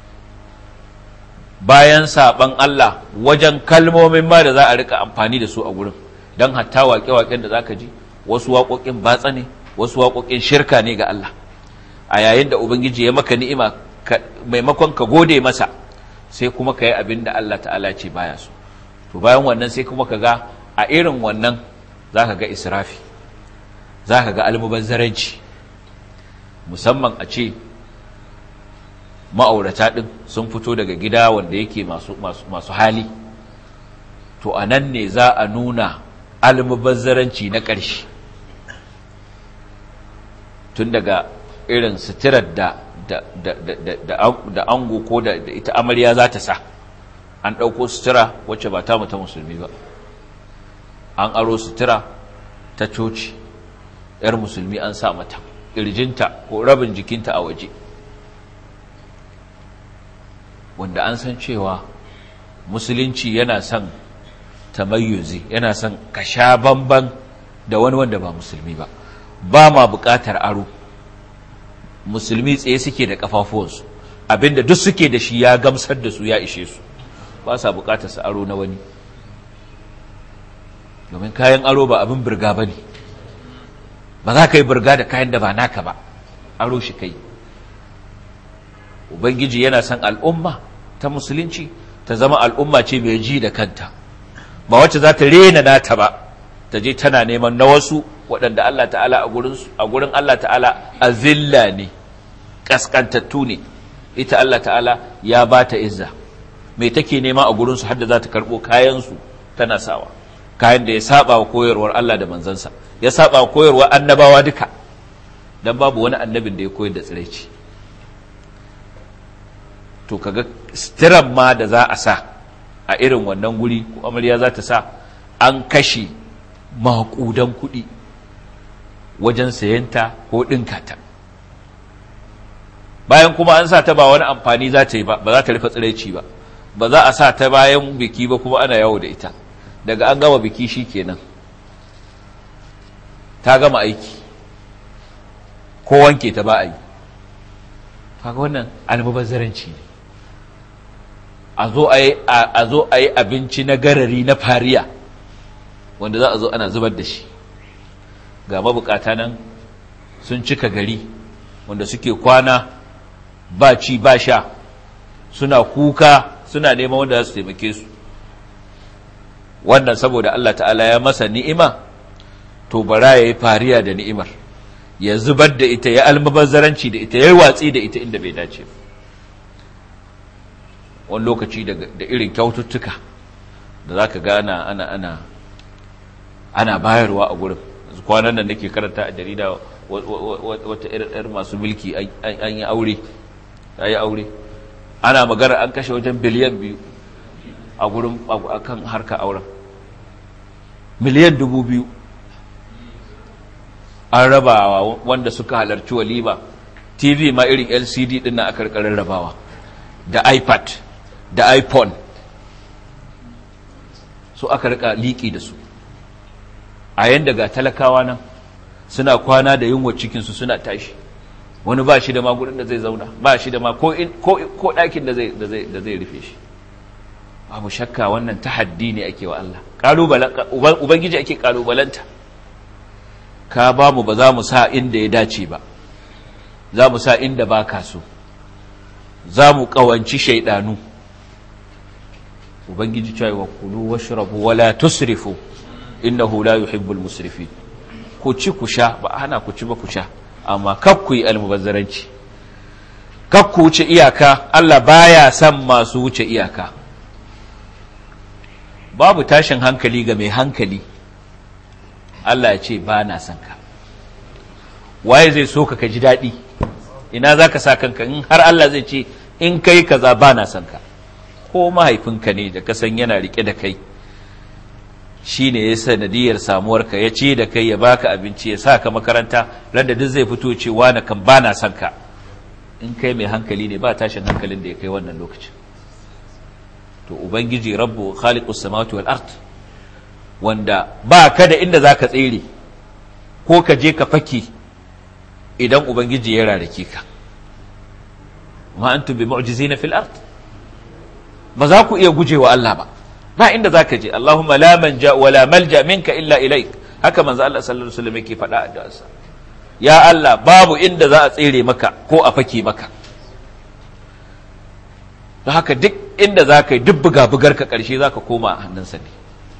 bayan saɓan Allah wajen kalmomin ma da za a rika amfani da su a gurin don hatta waƙe-waƙen da za ka ji wasu waƙoƙin batsa ne wasu waƙoƙin shirka ne ga Allah a yayin da ubangiji ya maka ni'ima maimakon ka gode masa sai kuma ka yi abin da Allah ta'ala ce baya so to bayan wannan sai kuma ka ga a irin wannan za ka ga israfi za ka ga almubazzaranci musamman a ce ma'aurata ɗin sun fito daga gida wanda yake masu hali to a nan ne za a nuna almubazzaranci na ƙarshe tun daga irin suturar da da ango ko da ita amarya za ta sa an ɗauko sutura wacce ba ta ta musulmi ba an aro sutura ta coci ‘yar musulmi an sa mata ƙirjinta ko rabin jikinta a waje wanda an san cewa musulunci yana son tamayyuzi yana son ka sha bamban da wani wanda ba musulmi ba ba ma buƙatar aro musulmi tsaye suke da kafafuwansu abinda duk suke da shi ya gamsar da su ya ishe su ba sa buƙatar su aro na wani domin kayan aro ba abin birga ba ne ba za ka yi birga da kayan da ba naka ba aro shi kai ubangiji yana son al'umma ta musulunci ta zama al'umma ce mai ji da kanta ba wacce za ta rena nata ba ta je tana neman na wasu waɗanda Allah ta'ala a gurin Allah ta'ala a zilla ne ƙasƙantattu ne ita Allah ta'ala ya ba ta izza mai take nema a gurinsu hadda za ta karɓo kayansu tana sawa kayan da ya saba wa koyarwar Allah da manzansa ya saba wa koyarwar annabawa duka don babu wani annabin da ya koyar da tsiraici to kaga stiran ma da za a sa a irin wannan guri ko amarya za ta sa an kashe maƙudan kuɗi wajen sayanta ko ɗinka ta bayan kuma an sa ta ba wani amfani za ta yi ba ba za ta rufe tsiraici ba ba za a sa ta bayan biki ba kuma ana yawo da ita daga an gama biki shi kenan ta gama aiki ko wanke ta ba a yi kaga wannan almubazzaranci ne a zo a yi abinci na garari na fariya wanda za a zo ana zubar da shi ga mabukata nan sun cika gari wanda suke kwana ba ci ba sha suna kuka suna neman wanda za su taimake su wannan saboda Allah ta'ala ya masa ni'ima to bara ya yi fariya da ni'imar ya zubar da ita ya almabazzaranci da ita ya yi watsi da ita inda bai dace wani lokaci da irin kyaututtuka da za ka gana ana ana ana bayarwa a gurin kwanan nan nake karanta a jarida wata irin masu mulki an yi aure ya yi aure ana magana an kashe wajen biliyan biyu a gurin a kan harka auren miliyan dubu biyu an rabawa wanda suka halarci walima tv ma irin lcd din na aka karkarar rabawa da ipad da iphone su aka rika liƙi da su a yanda ga talakawa nan suna kwana da yunwa cikinsu suna tashi wani ba shi da ma gudun da zai zauna ba shi da ma ko ɗakin da zai rufe shi babu shakka wannan tahaddi ne ake wa Allah ubangiji ake ƙalubalanta ka ba mu ba za mu sa inda ya dace ba za mu sa inda ba ka so za mu ƙawanci shaidanu ubangiji cewa wa kulu washrabu wala tusrifu innahu la yuhibbul musrifin ku ci ku sha ba hana ku ci ba ku sha amma kak ku yi almubazzaranci kak ku wuce iyaka Allah baya son masu wuce iyaka babu tashin hankali ga mai hankali Allah ya ce ba na son ka waye zai so ka ka ji daɗi ina za ka sa kanka in har Allah zai ce in kai kaza ba na son ka ko mahaifinka ne da kasan yana rike da kai shi ne ya sanadiyar samuwarka ya ce da kai ya baka abinci ya sa ka makaranta randa duk zai fito ce na kan ba na son ka in kai mai hankali ne ba tashin hankalin da ya kai wannan lokacin to ubangiji rabbu khaliqus samawati wal ard wanda ba ka da inda zaka tsere ko ka je ka fake idan ubangiji ya rarake ka ma antum bi mu'jizina fil ard ba za ku iya gujewa Allah ba ba inda za ka je Allahumma la manja wa la malja minka illa ilaik haka manzo Allah sallallahu alaihi wasallam yake faɗa a da'asa ya Allah babu inda za a tsere maka ko a fake maka don haka duk inda za ka yi duk buga-bugar ka ƙarshe za ka koma a hannunsa ne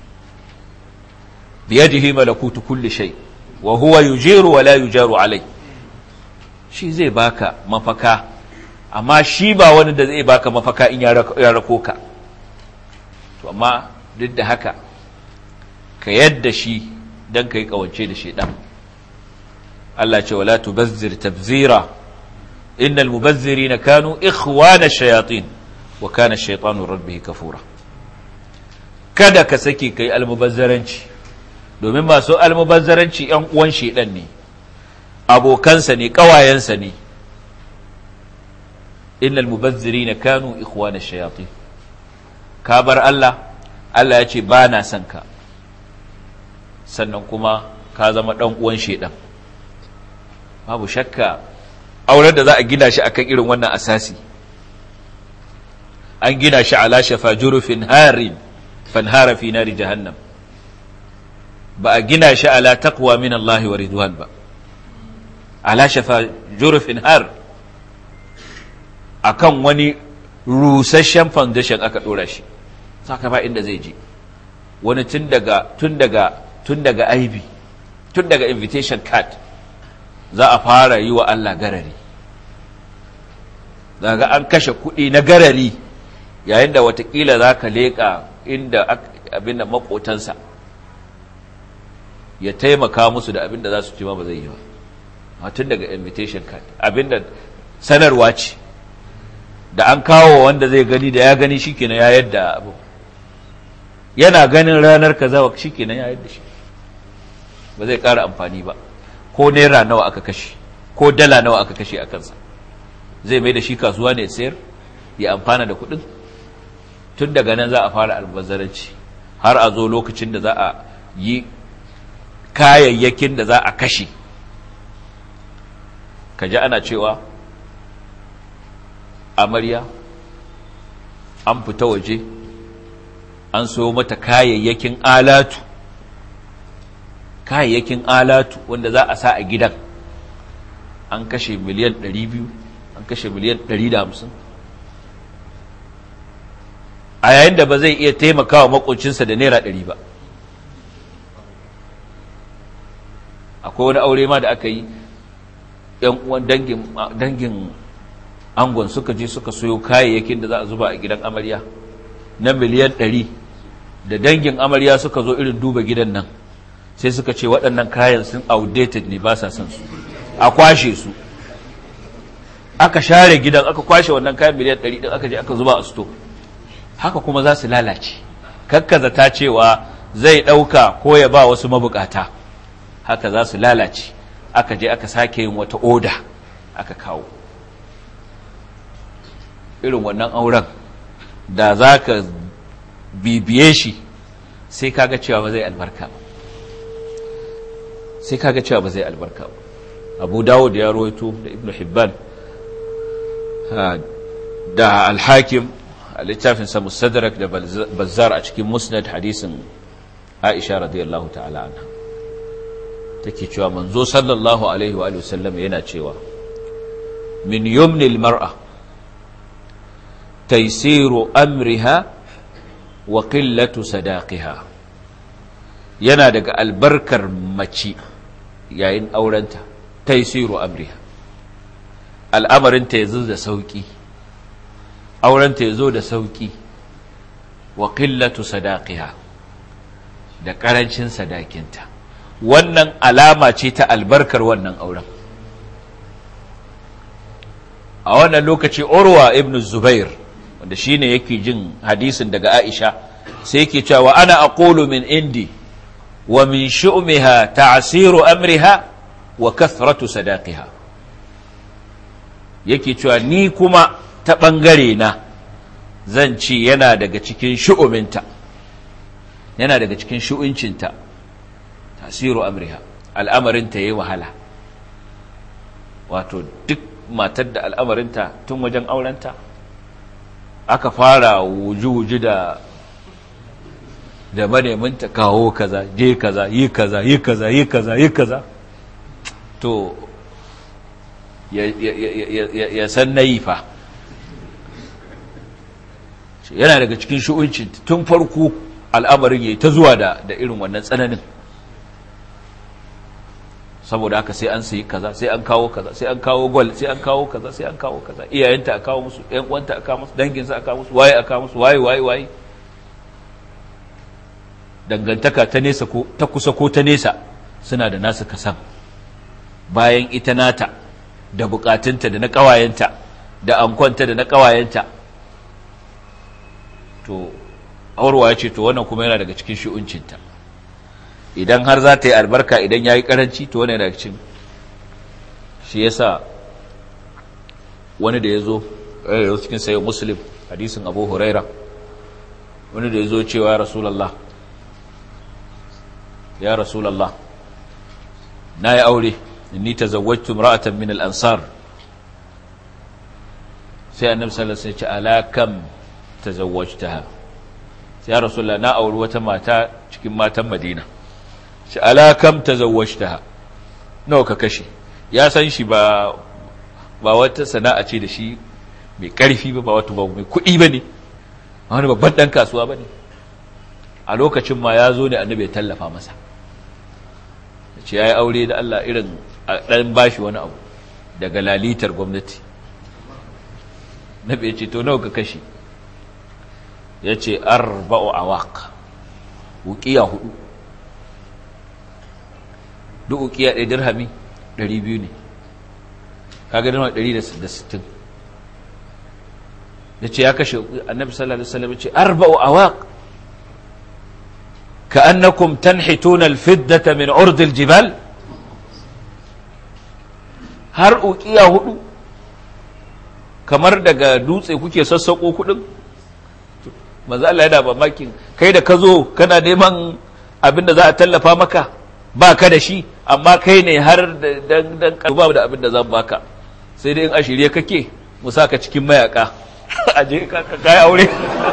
biyadihi malakutu kulli shay wa huwa yujiru wa la yujaru alai shi zai baka mafaka amma shi ba wani da zai baka mafaka in ya rako ka to amma duk da haka ka yadda shi don ka yi kawance da shi ɗan Allah ce wala tubazzir tabzira innal mubazzirina kanu ikhwana shayatin wa kana shaytanu rabbihi kafura kada ka saki kai almubazzaranci domin masu almubazzaranci ‘yan uwan shaidan ne abokansa ne ƙawayensa ne innal mubazziri na kanu ikhwana shayatin ka bar Allah Allah ya ce ba na son ka sannan kuma ka zama ɗan uwan shaidan babu shakka auren da za a gina shi akan irin wannan asasi an gina shi ala shafa jurufin harin fanhara fi nari jahannam ba a gina shi ala taqwa min Allah wa ridwan ba ala shafa jurufin har akan wani rusasshen foundation aka dora shi saka ba inda zai je wani tun daga tun daga tun daga aibi tun daga invitation card za a fara yi wa Allah garari daga an kashe kuɗi na garari yayin da watakila za ka leƙa inda abin da makotansa ya taimaka musu da abin da za su ci ma ba zai yi ba tun daga invitation card abin da sanarwa ce da an kawo wanda zai gani da ya gani shi kenan ya yadda abu yana ganin ranar kaza shi kenan ya yadda shi ba zai ƙara amfani ba ko naira nawa aka kashe ko dala nawa aka kashe a kansa zai mai da shi kasuwa ne sayar ya amfana da kuɗin tun daga nan za a fara albazzaranci har a zo lokacin da za a yi kayayyakin da za a kashe ka ji ana cewa amarya an fita waje an soyo mata kayayyakin alatu kayayyakin alatu wanda za a sa a gidan an kashe miliyan 200 an kashe miliyan 150 a yayin da ba zai iya taimakawa makocinsa da naira 100 ba akwai wani aure ma da aka yi yan uwan dangin angon suka je suka soyo kayayyakin da za a zuba a gidan amarya na miliyan 100 da dangin amarya suka zo irin duba gidan nan sai suka ce waɗannan kayan sun outdated ne ba sa son su a kwashe su aka share gidan aka kwashe wannan kayan miliyan 100 din aka je aka zuba a sto haka kuma za su lalace kakkaza ta cewa zai ɗauka ko ya ba wasu mabukata haka za su lalace aka je aka sake yin wata oda aka kawo irin wannan auren da za ka bibiye shi sai kaga cewa ba zai albarka ba sai kaga cewa ba zai albarka ba abu dawo da ya rawaito da ibn hibban da alhakim a littafinsa mustadrak da bazzar a cikin musnad hadisin aisha radiyallahu ta'ala anha take cewa manzo sallallahu alaihi wa sallam yana cewa min yumnil mar'a taysiru amriha wa qillatu sadaqiha yana daga albarkar mace yayin aurenta taysiru amriha al'amarinta yazo da sauki aurenta yazo da sauki wa qillatu sadaqiha da karancin sadakinta wannan alama ce ta albarkar wannan auren a wannan lokaci urwa ibn zubair wanda shine yake jin hadisin daga aisha sai yake cewa ana aqulu min indi wa min shu'miha ta'siru amriha wa kathratu sadaqiha yake cewa ni kuma ta bangare na zan ci yana daga cikin shu'uminta yana daga cikin shu'uncinta tasiru amriha al'amarinta yayi wahala wato duk matar da al'amarinta tun wajen aurenta aka fara wuju-wuju da da maneminta kawo kaza je kaza yi kaza yi kaza yi kaza yi kaza to ya san na yi fa yana daga cikin shu'uncin tun farko al'amarin ya yi ta zuwa da irin wannan tsananin saboda haka sai an sayi kaza sai an kawo kaza sai an kawo gol sai an kawo kaza sai an kawo kaza iyayenta a kawo musu ƴan uwanta a kawo musu danginsa a kawo musu waye a kawo musu waye waye waye dangantaka ta nesa ko ta kusa ko ta nesa suna da nasu kasan bayan ita nata da bukatunta da na kawayenta da ankonta da na kawayenta to aurwa ya ce to wannan kuma yana daga cikin shi'uncinta idan har za ta yi albarka idan ya yi karanci to wani daga cikin shi ya sa wani da ya zo yau cikin sayo muslim hadisin abu huraira wani da ya zo cewa ya rasulallah ya rasulallah na yi aure inni ta zawajtu ra'atan min al'ansar sai annabi sallallahu alaihi wasallam ya ce alakam tazawwajtaha sai ya rasulallah na auri wata mata cikin matan madina shi alakam ta zawashta nawa ka kashe ya san shi ba ba wata sana'a ce da shi mai karfi ba ba wata ba mai kuɗi ba ne wani babban ɗan kasuwa ba ne a lokacin ma ya zo ne annabi ya tallafa masa ce ya yi aure da Allah irin a ɗan bashi wani abu daga lalitar gwamnati nabi ya ce to nawa ka kashe ya ce arba'u awaq wuƙiya hudu duk ukiya ɗaya dirhami 200 ne kaga dirhami 160 ya ce ya kashe annabi sallallahu alaihi wasallam ya ce arba'u awaq ka'annakum tanhituna al-fiddata min urd al-jibal har ukiya hudu kamar daga dutse kuke sassako kudin manzo Allah yana mamakin kai da ka zo kana neman abinda za a tallafa maka ba ka da shi amma kai ne har dan dan ba da abin da zan baka sai dai in a shirye kake mu saka cikin mayaka aje ka kai aure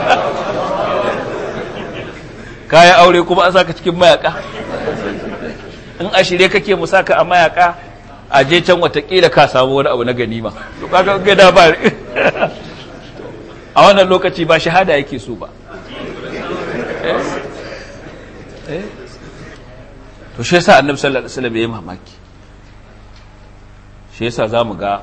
kai aure kuma an saka cikin mayaka in a shirye kake mu saka a mayaka aje can watakila ka samu wani abu na ganima to kaga ga da ba a wannan lokaci ba shahada yake so ba eh eh to shi yasa annabi sallallahu alaihi wasallam yayi mamaki shi yasa zamu ga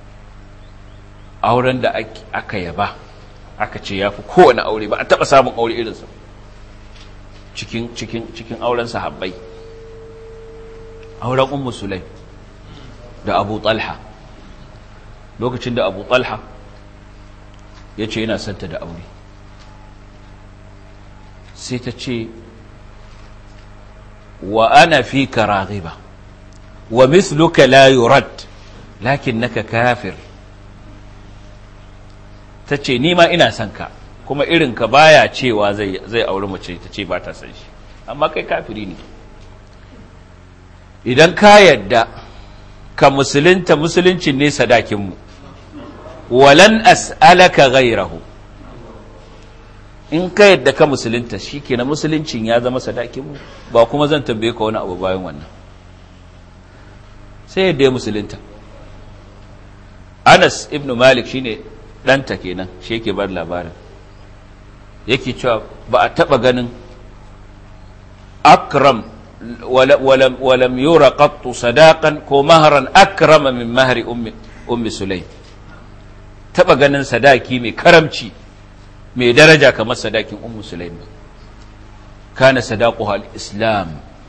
auren da aka yaba aka ce yafi kowane aure ba a taba samun aure irin sa cikin cikin cikin auren sahabbai auren ummu sulaim da abu talha lokacin da abu talha ya ce yana santa da aure sai ta ce wa ana fi ka raghiba wa misluka la yurad lakinnaka kafir ta ce ni ma ina son ka kuma irinka baya cewa zai zai auri mace ta ce ba ta san shi amma kai kafiri ne idan ka yadda ka musulunta musuluncin ne sadakinmu walan as'alaka ghayrahu in ka yadda ka musulunta shikenan musuluncin ya zama sadakinmu ba kuma zan tambaye ka wani abu bayan wannan sai yadda ya musulunta Anas ibn Malik shine ɗanta kenan shi yake bar labarin yake cewa ba a taɓa ganin akram walam, walam yura qattu sadaqan ko maharan akrama min mahari ummi, ummi sulaim taɓa ganin sadaki mai karamci mai daraja kamar sadakin ummu sulaim kana sadaquha al-islam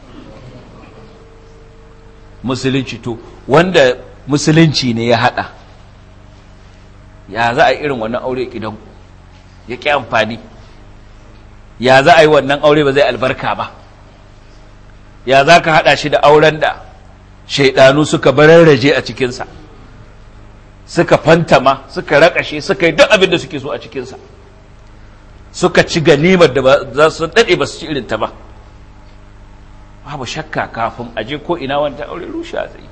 musulunci to wanda musulunci ne ya hada ya za a yi irin wannan aure gidan ya ƙi amfani ya za a yi wannan aure ba zai albarka ba ya za ka haɗa shi da auren da shaidanu suka bararraje a cikinsa suka fantama suka raƙashe suka yi duk abin da suke so a cikinsa suka ci ganimar da za su daɗe ba su ci irinta ba babu shakka kafin aje ko ina wanda aure rushe a tsaye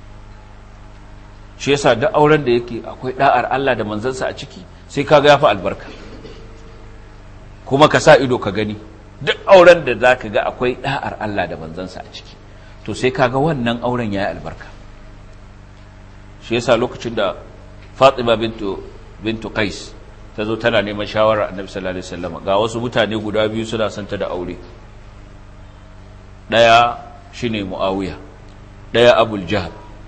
shi yasa duk auren da yake akwai da'ar Allah da manzansa a ciki sai kaga yafi albarka kuma ka sa ido ka gani duk auren da zaka ga akwai da'ar Allah da manzansa a ciki to sai kaga wannan auren yayi albarka shi yasa lokacin da fatima bintu bintu qais ta zo tana neman shawara annabi sallallahu alaihi wasallam ga wasu mutane guda biyu suna son ta da aure daya shine muawiya daya abul jahl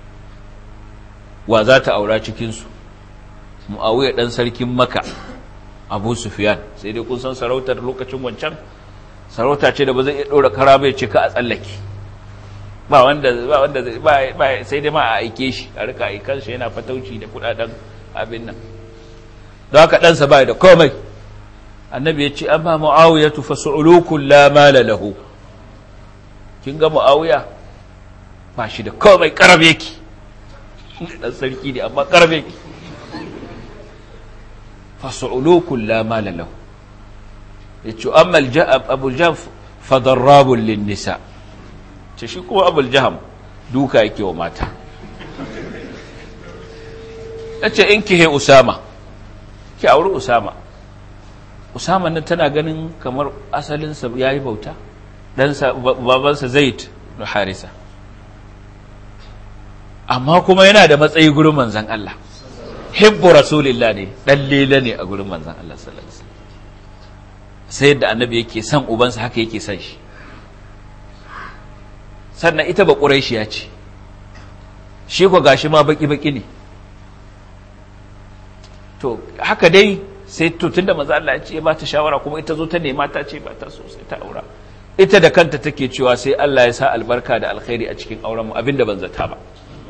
wa za ta aura cikin su muawiya dan sarkin makka abu sufyan sai dai kun san sarautar lokacin wancan sarauta ce da ba zai iya dora kara bai ce ka a tsallake ba wanda ba wanda ba sai dai ma a aike shi a rika aikan shi yana fatauci da kudaden abin nan don haka ɗansa ba da komai annabi ya ce amma mu'awiya tufa su'ulukun la mala lahu kin ga mu'awiya ba shi da komai karab yake dan sarki ne amma karab yake fa su'ulukun la mala lahu yace amma abu jaf fa darrabun lin nisa ce shi kuma abul jaham duka yake wa mata yace in kihe usama ki auri usama usama nan tana ganin kamar asalinsa ya yi bauta ɗansa babansa zaid da harisa amma kuma yana da matsayi gurin manzan Allah hibbu rasulillah ne ɗan lela ne a gurin manzan Allah sallallahu alaihi sai yadda annabi yake son ubansa haka yake son shi sannan ita ba ƙuraishiya ce shi ko gashi ma baki-baki ne to haka dai sai to tunda manzo Allah ya ce ba ta shawara kuma ita zo ta nema ta ce ba ta so sai ta aura ita da kanta take cewa sai Allah ya sa albarka da alkhairi a cikin auren mu abinda ban zata ba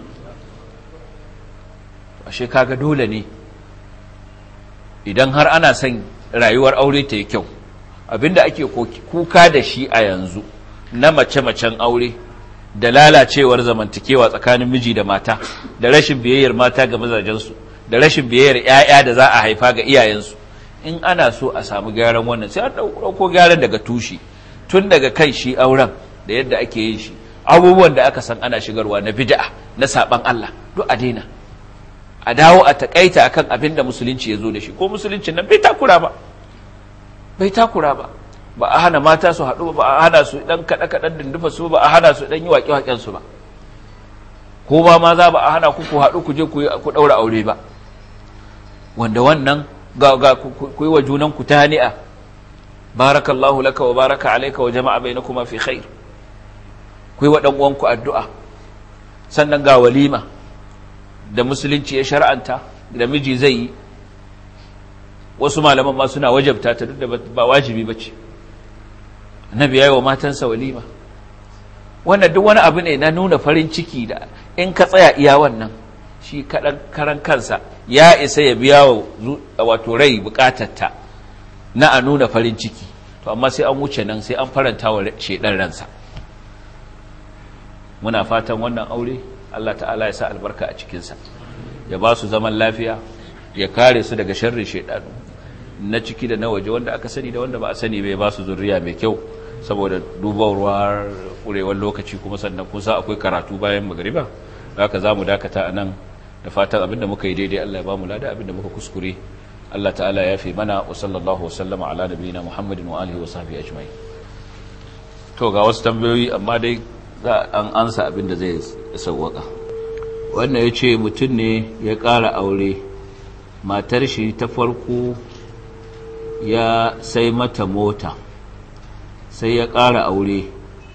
ashe kaga dole ne idan har ana son rayuwar aure ta yi kyau abinda ake kuka da shi a yanzu na mace-macen aure da lalacewar zamantakewa tsakanin miji da mata da rashin biyayyar mata ga mazajensu da rashin biyayyar 'ya'ya da za a haifa ga iyayensu in ana so a samu gyaran wannan sai an ɗauko gyaran daga tushe tun daga kai shi auren da yadda ake yin shi abubuwan da aka san ana shigarwa na bid'a na saban Allah duk a daina a dawo a takaita akan abin da musulunci ya zo da shi ko musulunci nan bai takura ba bai takura ba ba a hana mata su haɗu ba a hana su ɗan kaɗe-kaɗen dindufa su ba a hana su ɗan yi waƙe-waƙen su ba ko ba ma za ba a hana ku ku haɗu ku je ku ɗaura aure ba wanda wannan ga ku yi wa junan ku ta hani'a barakallahu laka wa baraka alaika wa jama'a bainakuma fi khair ku yi wa ɗan uwanku addu'a sannan ga walima da musulunci ya shar'anta da miji zai yi wasu malaman ma suna wajabta ta duk da ba wajibi ba ce annabi ya yi wa matansa walima wannan duk wani abu ne na nuna farin ciki da in ka tsaya iya wannan shi kaɗan karan kansa ya isa ya biya wa wato rai bukatarta na a nuna farin ciki to amma sai an wuce nan sai an faranta wa shaidan ransa muna fatan wannan aure Allah ta'ala ya sa albarka a cikinsa ya ba su zaman lafiya ya kare su daga sharrin shaidanu na ciki da na waje wanda aka sani da wanda ba a sani bai ba su zurriya mai kyau saboda dubarwar kurewar lokaci kuma sannan kusa akwai karatu bayan magariba haka za mu dakata a nan da fatan abinda muka yi daidai Allah ya ba mu lada abinda muka kuskure Allah ta'ala ya fi mana wa sallallahu wa sallama ala nabiyina Muhammadin wa alihi wa sahbihi ajma'in to ga wasu tambayoyi amma dai za an ansa abinda zai sauwaka wannan ya ce mutum ne ya ƙara aure matar shi ta farko ya sai mata mota sai ya ƙara aure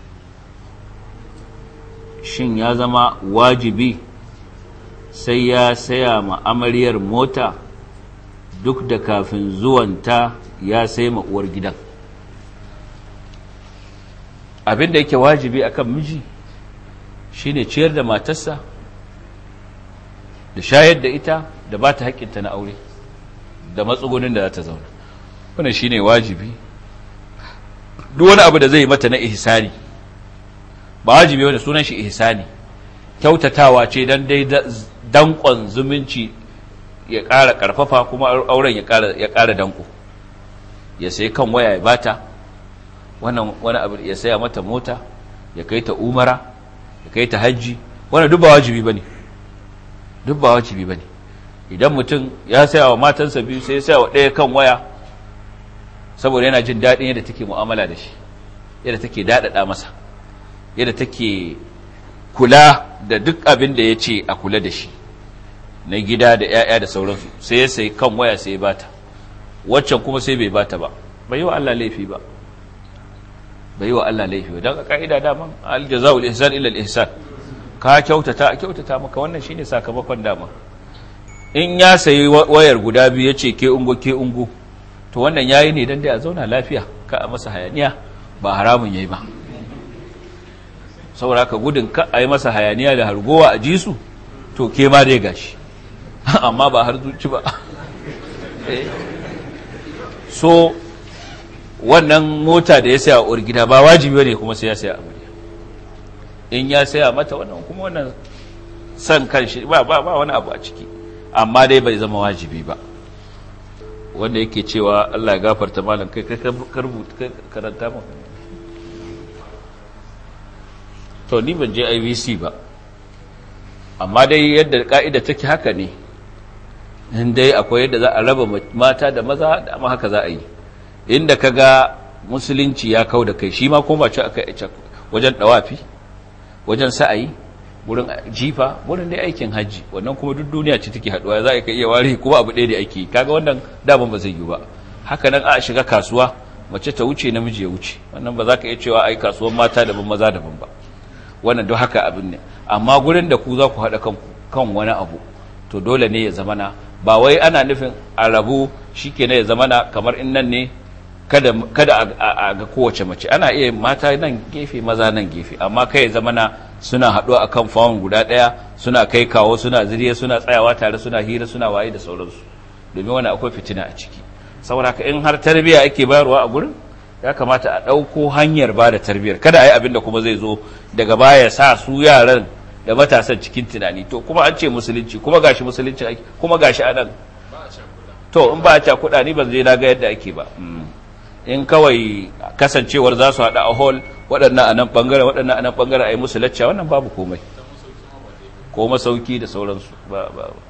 shin ya zama wajibi sai ya saya ma amaryar mota duk da kafin zuwanta ya sai ma uwar gidan abinda yake wajibi akan miji shine ciyar da matarsa da shayar da ita da ba ta haƙƙinta na aure da matsugunin da za ta zauna wannan shine wajibi duk wani abu da zai mata na ihsani ba wajibi wanda sunan shi ihsani kyautatawa ce dan dai dankon zumunci ya ƙara ƙarfafa kuma auren ya ƙara ya ƙara danko ya sai kan waya ya bata wannan wani abu ya saya mata mota ya kai ta umara ya kai ta hajji wannan duk ba wajibi bane duk ba wajibi bane idan mutum ya saya wa matansa biyu sai ya saya wa ɗaya kan waya saboda yana jin daɗin yadda take mu'amala da shi yadda take daɗaɗa masa yadda take kula da duk abin da ya ce a kula da shi na gida da 'ya'ya da sauransu sai ya sai kan waya sai ya bata waccan kuma sai bai bata ba bai yi wa Allah laifi ba bai yi wa Allah laifi ba don a ka'ida daman aljaza'ul ihsan illa al-ihsan ka kyautata a kyautata maka wannan shine sakamakon dama in ya sayi wayar guda biyu ya ce ke ungo ke ungo to wannan yayi ne dan dai a zauna lafiya ka a masa hayaniya ba haramun yayi ba saboda ka gudun ka a yi masa hayaniya da hargowa a ji su to ke ma dai gashi amma ba har zuci ba so wannan mota da ya saya a gida ba wajibi ne kuma sai ya saya amarya in ya saya mata wannan kuma wannan san kan shi ba ba wani abu a ciki amma dai bai zama wajibi ba wanda yake cewa Allah ya gafarta malam kai kai karanta mu to ni ban je IVC ba amma dai yadda ka'ida take haka ne in dai akwai yadda za a raba mata da maza da amma haka za a yi inda ka ga musulunci ya kau da kai shi ma kuma ce aka yi wajen dawafi wajen sa'ayi wurin jifa wurin dai aikin hajji wannan kuma duk duniya ce take haduwa za ka iya ware kuma abu ɗaya da ake kaga wannan daban ba zai yi ba haka nan a shiga kasuwa mace ta wuce namiji ya wuce wannan ba za ka iya cewa ai kasuwan mata daban maza daban ba wannan duk haka abin ne amma gurin da ku za ku haɗa kanku kan wani abu to dole ne ya zamana ba wai ana nufin a rabu shi ke ya zamana kamar in nan ne kada, kada a, ga kowace mace ana iya mata nan gefe maza nan gefe amma kai ya zamana suna haɗuwa a kan fawon guda ɗaya suna kai kawo suna ziriya suna tsayawa tare suna hira suna waye da sauransu domin wani akwai fitina a ciki saboda ka in har tarbiyya ake bayarwa a gurin ya kamata a ɗauko hanyar ba da tarbiyyar kada a yi abin da kuma zai zo daga baya sa su yaran da matasan cikin tunani to kuma an ce musulunci kuma gashi musulunci ake kuma gashi a nan to in ba a cakuɗa ni ban je na ga yadda ake ba in kawai kasancewar za su haɗa a hall waɗannan a nan ɓangaren waɗannan a nan ɓangaren a yi musu lacca wannan babu komai ko masauki da sauransu ba ba ba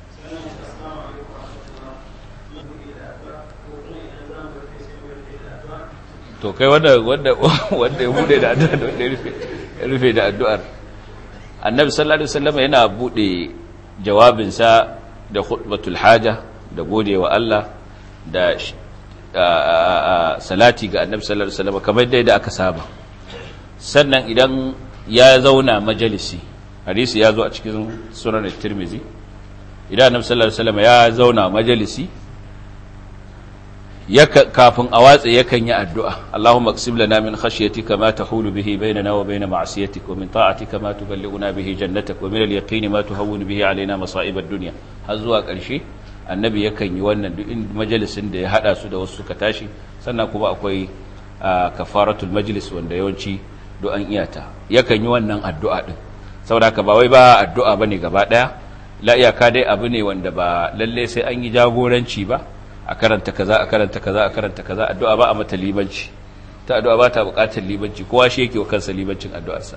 to kai wanda wanda wanda ya bude da addu'a da wanda ya rufe ya rufe da addu'ar annabi sallallahu alaihi wasallam yana bude jawabinsa da khutbatul haja da godewa Allah da salati ga annabi sallallahu alaihi wasallam kamar dai da aka saba sannan idan ya zauna majalisi hadisi ya zo a cikin sunan tirmizi idan annabi sallallahu alaihi wasallam ya zauna majalisi kafin a watsa yakan yi addu'a Allahumma qsim lana min khashyatika ma tahulu bihi bainana wa bain ma'siyatik wa min ta'atika ma tuballighuna bihi jannatak wa min al-yaqini ma tuhawwinu bihi alaina masa'ib ad-dunya har zuwa ƙarshe annabi yakan yi wannan duk majalisin da ya hada su da wasu suka tashi sannan kuma akwai kafaratul majlis wanda yawanci do an iyata yakan yi wannan addu'a din saboda haka ba wai ba addu'a bane gaba daya la iyaka dai abu ne wanda ba lalle sai an yi jagoranci ba a karanta kaza a karanta kaza a karanta kaza addu'a ba a mata libanci ta addu'a ba ta bukatar libanci kowa shi yake wa kansa libancin addu'arsa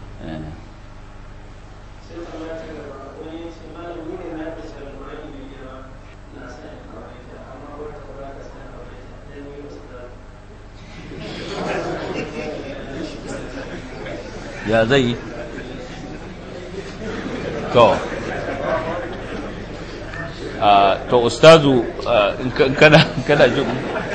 ya zai to to ustazu in kana kana jin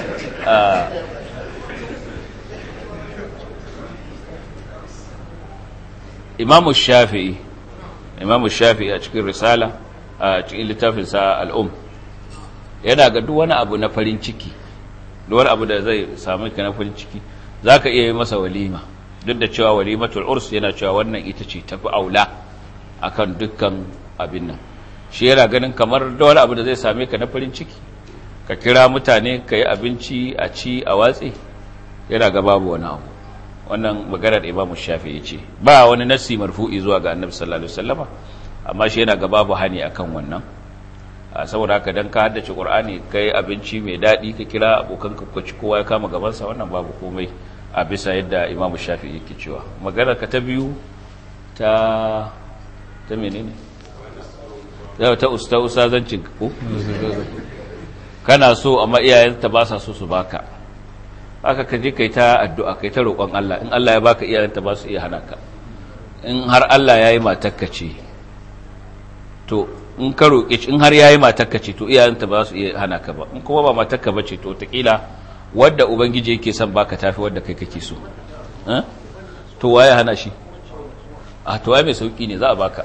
imamu shafi'i imamu shafi'i a cikin risala a cikin littafinsa al'um yana ga duk wani abu na farin ciki duk wani abu da zai samu ka na farin ciki za ka iya yi masa walima duk da cewa walimatul urs yana cewa wannan ita ce tafi aula akan dukkan abin nan shi yana ganin kamar da wani abu da zai same ka na farin ciki ka kira mutane ka yi abinci a ci a watsi yana ga babu wani abu wannan maganar imamu shafi ya ce ba wani nasi marfu'i zuwa ga annabi sallallahu alaihi wasallama amma shi yana ga babu hani akan wannan saboda haka dan ka haddace qur'ani kai abinci mai dadi ka kira abokan ka ci kowa ya kama gaban sa wannan babu komai a bisa yadda imamu shafi yake cewa maganar ka ta biyu ta ta menene yau ta usta usazancin ko kana so amma iyayenta ba sa so su baka haka ka je kai ta addu'a kai ta roƙon Allah in Allah ya baka iyayenta ba su iya hana ka in har Allah ya yi matakka ce to in ka roƙe in har yayi matarka ce to iyayenta ba su iya hana ka ba in kuma ba matarka ba ce to taƙila wadda ubangiji yake son baka tafi wadda kai kake so to waye hana shi a to waye mai sauki ne za a baka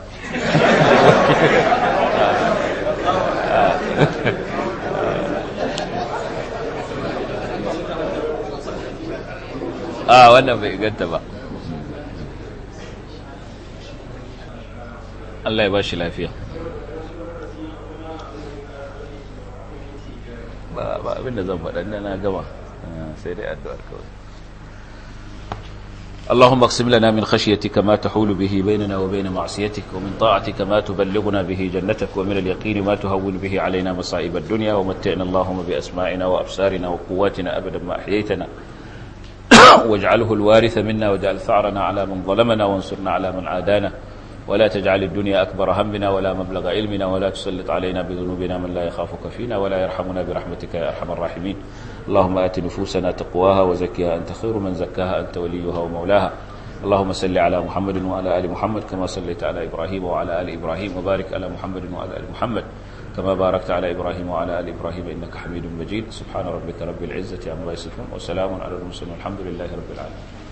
a wannan bai ganta ba Allah ya ba shi lafiya ba abinda zan faɗa na gama sai dai addu'ar kawai اللهم اقسم لنا من خشيتك ما تحول به بيننا وبين معصيتك ومن طاعتك ما تبلغنا به جنتك ومن اليقين ما تهون به علينا مصائب الدنيا ومتعنا اللهم بأسماعنا وأبصارنا وقواتنا أبدا ما أحييتنا واجعله الوارث منا واجعل ثأرنا على من ظلمنا وانصرنا على من عادانا ولا تجعل الدنيا أكبر همنا ولا مبلغ علمنا ولا تسلط علينا بذنوبنا من لا يخافك فينا ولا يرحمنا برحمتك يا أرحم الراحمين اللهم آت نفوسنا تقواها وزكها أنت خير من زكاها أنت وليها ومولاها اللهم صل على محمد وعلى آل محمد كما صليت على إبراهيم وعلى آل إبراهيم وبارك على محمد وعلى آل محمد كما باركت على إبراهيم وعلى آل إبراهيم إنك حميد مجيد سبحان ربك رب العزة عما يصفون وسلام على المرسلين والحمد لله رب العالمين